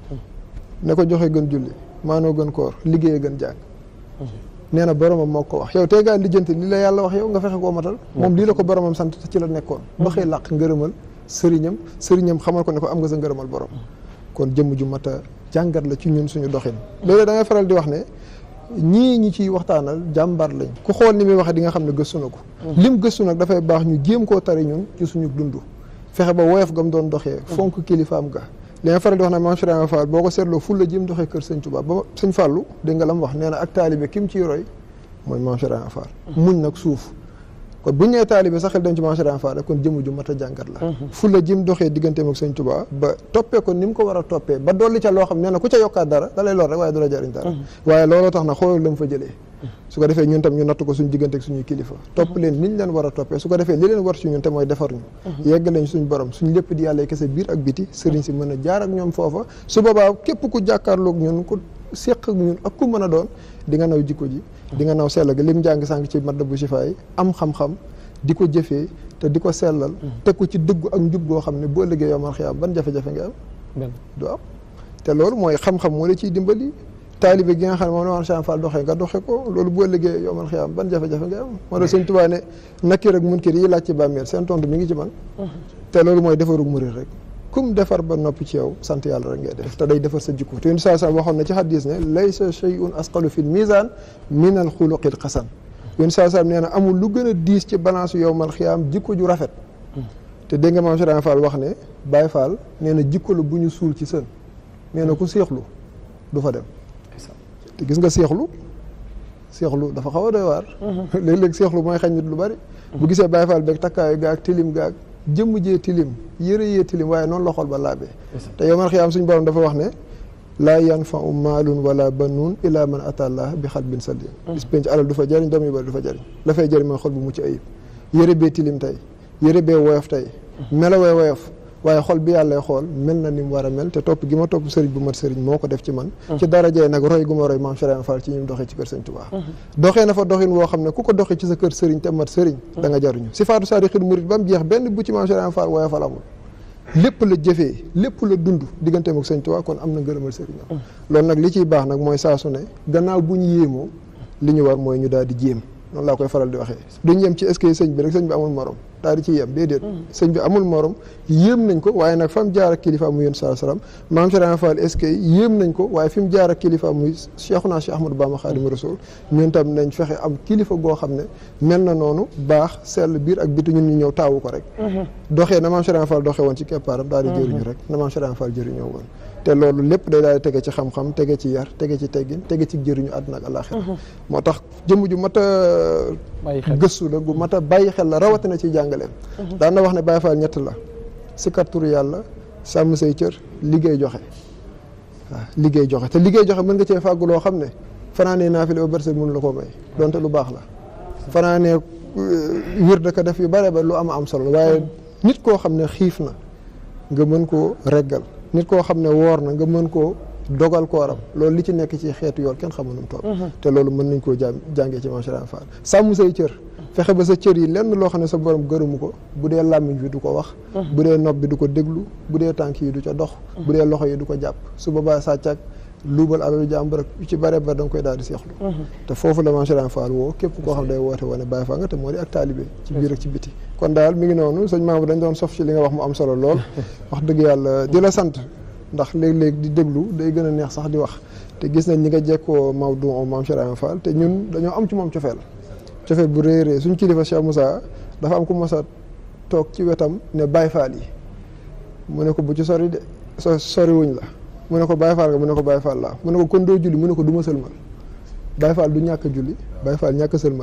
ne ko joxe gën julli maanoo gën koor liggéeye gën jàng nee na boromam moo ko wax yow tey ngaa lijjanti li la yàlla wax yow nga fexe koo matal moom lii la ko boromam sant te ci la nekkoon ba xëy làq ngërëmal sëriñam sëriñam xamal ko ne ko am nga sa ngërëmal borom kon jëmm ju mat a jàngat la ci ñun suñu doxin léeg-léeg da ngay faral di wax ne ñii ñi ciy waxtaanal jàmbaar lañ ku xool ni muy waxee di nga xam ne gëstu na ko lim gëstu nag dafay baax ñu jéem koo tari ñun ci suñu dund fexe ba woyof gam doon doxee fonk kilifaam ga li nga faral di wax ne maam Cheikh Ibra Fall boo ko seetloo ful la jëm doxee kër sëñ Tuubaa ba sëñ Fàllu dégg nga la mu wax nee na ak taalibe ki mu ciy roy mooy maam Cheikh Ibra Fall muñ nag suuf kon bu ñu nee taalibe sax xel dem ci maam Cheikh Ibra Fall rek kon jëmm ju mat a jàngat la ful la jëm doxee digganteem ak sëñ Tuubaa ba toppee ko ni mu ko war a toppee ba dolli ca loo xam nee na ku ca yokkaat dara da lay lor rek waaye du la jariñ dara waaye looloo tax na xoolal la mu fa jëlee su ko defee ñun tam ñu natt ko suñu diggante ak suñuy kilifa topp leen niñ leen war a toppee su ko defee li leen war ci ñun te mooy defar ñu yegg leen suñu borom suñ lépp di yàlla kese biir ak biti sëriñ si mën a jaar ak ñoom foofa su boobaa képp ku jàkkaarloog ñun ku séq ak ñun ak ku mën a doon di nga naw jikko ji di nga naw sell ga lim jàng sànq ci madda bu sifaay am xam-xam di ko jëfee te di ko sellal teg ko ci dëggu ak njub goo xam ne boo liggéey yomal xiyaam ban jafe-jafe nga am
benn
du am te loolu mooy xam-xam moo la ciy dimbali taalibe gi nga xam ne moom la maam Cheikh Fall doxee nga doxe ko loolu boo liggéey yomal xiyaam ban jafe-jafe nga am moo tax sëñ Tuubaa ne nakir ak munkir yi laaj ci bàmmeel seen tontu mi ngi ci man te loolu mooy defarug murit rek kum defar ba noppi ci yow sant yàlla rek ngay def te day defar sa jikko te yéen saa saa waxoon na ci xadis ne laysa shay'un asqalu fil mizan min al xuluqil xasan yéen saa saa nee na amul lu gën a diis ci balance yowmal xiyaam jikko ju rafet te dégg nga maam Cheikh Fall wax ne Baye Fall nee na jikko la bu ñu suul ci sën nee na ku seexlu du fa dem te gis nga seexlu seexlu dafa xaw a doy waar léeg-léeg seexlu mooy xañ nit lu bari bu gisee Baye Fall beeg takkaayu gaag tilim gaag jëmm jee tilim yëre yee tilim waaye noonu la xol ba laabee te yowmal xiyaam suñ borom dafa wax ne laa yanfau maalun wala banuun ila man atallah bi xalbin salim bis penc alal du fa jëriñ doom yu bari du fa jëriñ la fay jëriñ mooy xol bu mucc ayib yëre bee tilim tey yëre bee woyof tey melowee woyof waaye xol bi yàlla xool mel na ni mu war a mel te topp gi ma topp sëriñ bu mat sëriñ moo ko def ci man ci darajee nag roy gu ma roy maam Cheikh Fall ci ñi mu doxee ci kër sëriñ Touba doxee na fa doxin woo xam ne ku ko doxee ci sa kër sëriñ te mat sëriñ da nga jaruñu si faatu saari xir murit ba mu jeex benn bu ci maam Cheikh Fall waaye fal amul lépp la jëfee lépp la dund digganteem ak sëñ Tuubaa kon am na ngërëmal sëriñam loolu nag li ciy baax nag mooy saa su ne gannaaw bu ñu yéemoo li ñu war mooy ñu daal di jéem noonu laa koy faral di waxee duñ yem ci est-ce que sëñ bi rek sëñ bi amul morom daal di ci yem déedéet sëñ bi amul morom yéem nañ ko waaye nag fa mu jaar ak kilifa muy yéen saa salaam maam Cheikh Fall est-ce que yéem nañ ko waaye fi mu jaar ak kilifa muy Cheikhuna Cheikh Ahmadou Bamba Khadimu Rasul ñun tam nañ fexe am kilifa goo xam ne mel na noonu baax sell biir ak biti ñun ñu ñëw taawu ko rek doxee na maam Cheikh Fall doxee woon ci keppaaram daal di jëriñu rek na maam Cheikh Fall jëriñoo woon te loolu lépp day daal di tege ci xam-xam tege ci yar tege ci teggin tege ci jëriñu àdduna ak àllaaxira moo tax jëmm ju mat a gëstu la gu mat a bàyyi xel la rawatina ci jàngaleem daan na wax ne Baye Fall ñett la sikar turu yàlla sàmm say cër liggéey joxe waaw liggéey joxe te liggéey joxe mën nga cee fàggu loo xam ne fanaanee naafile ba bërsëg mënu la koo may donte lu baax la fanaanee wir da ko def yu bare ba lu am am solo waaye nit koo xam ne xiif na nga mën koo reggal nit koo xam ne woor na nga mën koo dogal kooram loolu li ci nekk ci xeetu yoon kenn xamul nu mu toll te loolu mën nañ koo jàng jàngee ci Maam Cheikh Fall sàmm say cër fexe ba sa cër yi lenn loo xam ne sa borom gërëmu ko bu dee làmmiñ bi du ko wax bu dee nopp bi du ko déglu bu dee tànk yi du ca dox bu dee loxo yi du ko jàpp su boobaa sàcc ak luubal alalu jàmbur ak yu ci bare bare da nga koy daal di seexlu te foofu la Maam Cheikh Fall woo képp koo xam day woote wane Baye Fall nga te moo di ak taalibe ci biir ak ci biti kon daal mi ngi noonu sëñ Mamadou dañ doon sof ci li nga wax mu am solo lool wax dëgg yàlla di la sant ndax léeg-léeg di déglu day gën a neex sax di wax te gis nañ ñi nga jekkoo Maodo Maam Cheikh Fall te ñun dañoo am ci moom cofeel cofeel bu rëy rëy suñ kilifa Cheikh Moussa dafa am ku mos a toog ci wetam ne Baye Fall yi mu ne ko bu ci sori de so sori wuñ la mu ne ko Baye Fall nga mu ne ko Baye Fall laa mu ne ko kon doo julli mu ne ko du ma sëlmal Baye Fall du ñàkk a julli Baye Fall ñàkk a sëlmal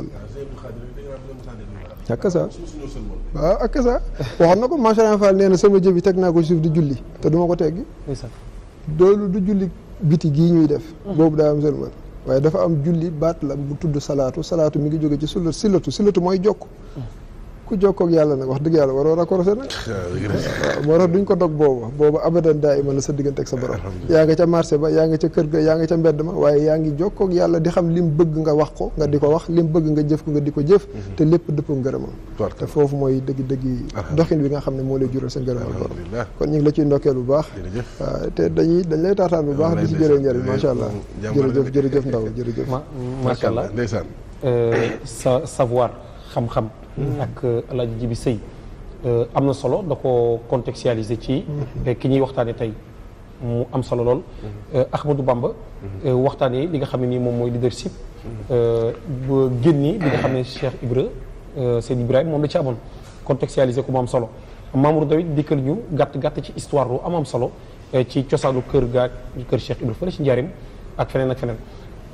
la ñàkk sa waaw ak sa waxoon na ko Maam Cheikh Fall nee na sama jëf yi teg naa ko suuf di julli te du ma ko teggi doolu du julli biti gii ñuy def boobu daa am sëlmal waaye dafa am julli baat la bu tudd salaatu salaatu mi ngi jóge ci sulla silatu silatu mooy jokk ku jokkoog yàlla nag wax dëgg yàlla waroo raccroché nag waaw moo tax duñ ko dog boobu boobu abadan daa iman la sa diggante ak sa borom yaa nga ca marché ba yaa nga ca kër ga yaa nga ca mbedd ma waaye yaa ngi jokkoog yàlla di xam lim bëgg nga wax ko nga di ko wax lim bëgg nga jëf ko nga di ko jëf te lépp dëppoo ngërëmam te foofu mooy dëgg dëgg doxin bi nga xam ne moo lay jural sa ngërëmal borom kon ñu ngi la ciy ndokkeel bu baax waaw te dañuy dañ lay taataan bu baax di ci jëlee njëriñ macha allah jërëjëf jërëjëf ndaw jërëjëf
macha allah
ndeysaan
sa savoir xam-xam ak Alaaji Jibi Sëy am na solo da ko contextualiser ci ki ñuy waxtaane tey mu am solo lool Ahmadou Bamba waxtaane li nga xam ne nii moom mooy leadership ba génni li nga xam ne Cheikh Ibra Seyd Ibrahima moom la ci amoon contextualiser ko mu am solo Mamour Dawit dikkal ñu gàtt gàtt ci histoire lu am am solo ci cosaanu kër gaa kër Cheikh Ibra fële ci njaarim ak feneen ak feneen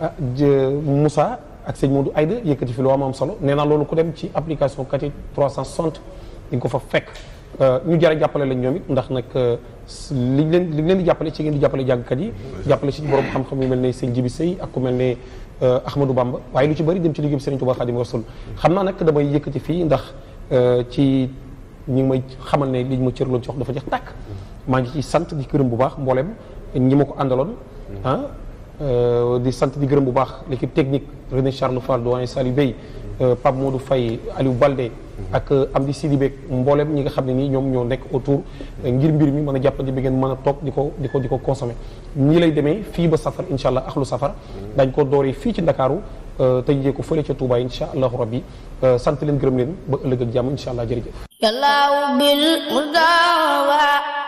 Moussa ak sëñ Modou Aïda yëkkati fi lu am am solo nee naa loolu ku dem ci application kati 360 di nga ko fa fekk ñu jar a jàppale lañ ñoom it ndax nag liñ leen liñ leen di jàppale ci ngeen di jàppale jàngkat yi jàppale ci borom xam-xam yu mel ne sëñ Jibi Sëy ak ku mel ne Ahmadou Bamba waaye lu ci bëri dem ci liggéey Sëriñ Tuubaa Xaadimu Rasuul xam naa nag damay yëkkati fii ndax ci ñi ngi may xamal ne liñ ma cërloon ci wax dafa jeex tàkk maa ngi ci sant di gërëm bu baax mboolem ñi ma ko àndaloon ah di sant di gërëm bu baax l'équipe technique René Charles Fall doyen Saliou Bey Pape Modou Faye Aliou Balde ak Amdi Sidi Beek mboolem ñi nga xam ne nii ñoom ñoo nekk autour ngir mbir mi mën a jàppandi bi ngeen mën a toog di ko di ko di ko consommer ñii lay demee fii ba safar incha allah axlu safar dañ ko dooree fii ci Ndakaaru tëjee ko fële ca Touba incha allahu rabbi sant leen gërëm leen ba ëllëg ak jàmm incha allah jërëjëf
yàllaaw bil mudawa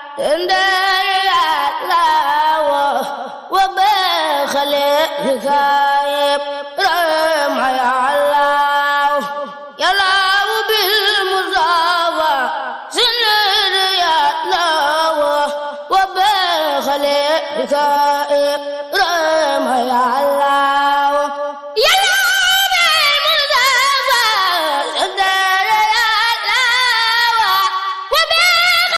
wa baxale hikayeb rama ya allah yàllaaw bil mudawa sinir ya allah wa baxale hikayeb rama ya allah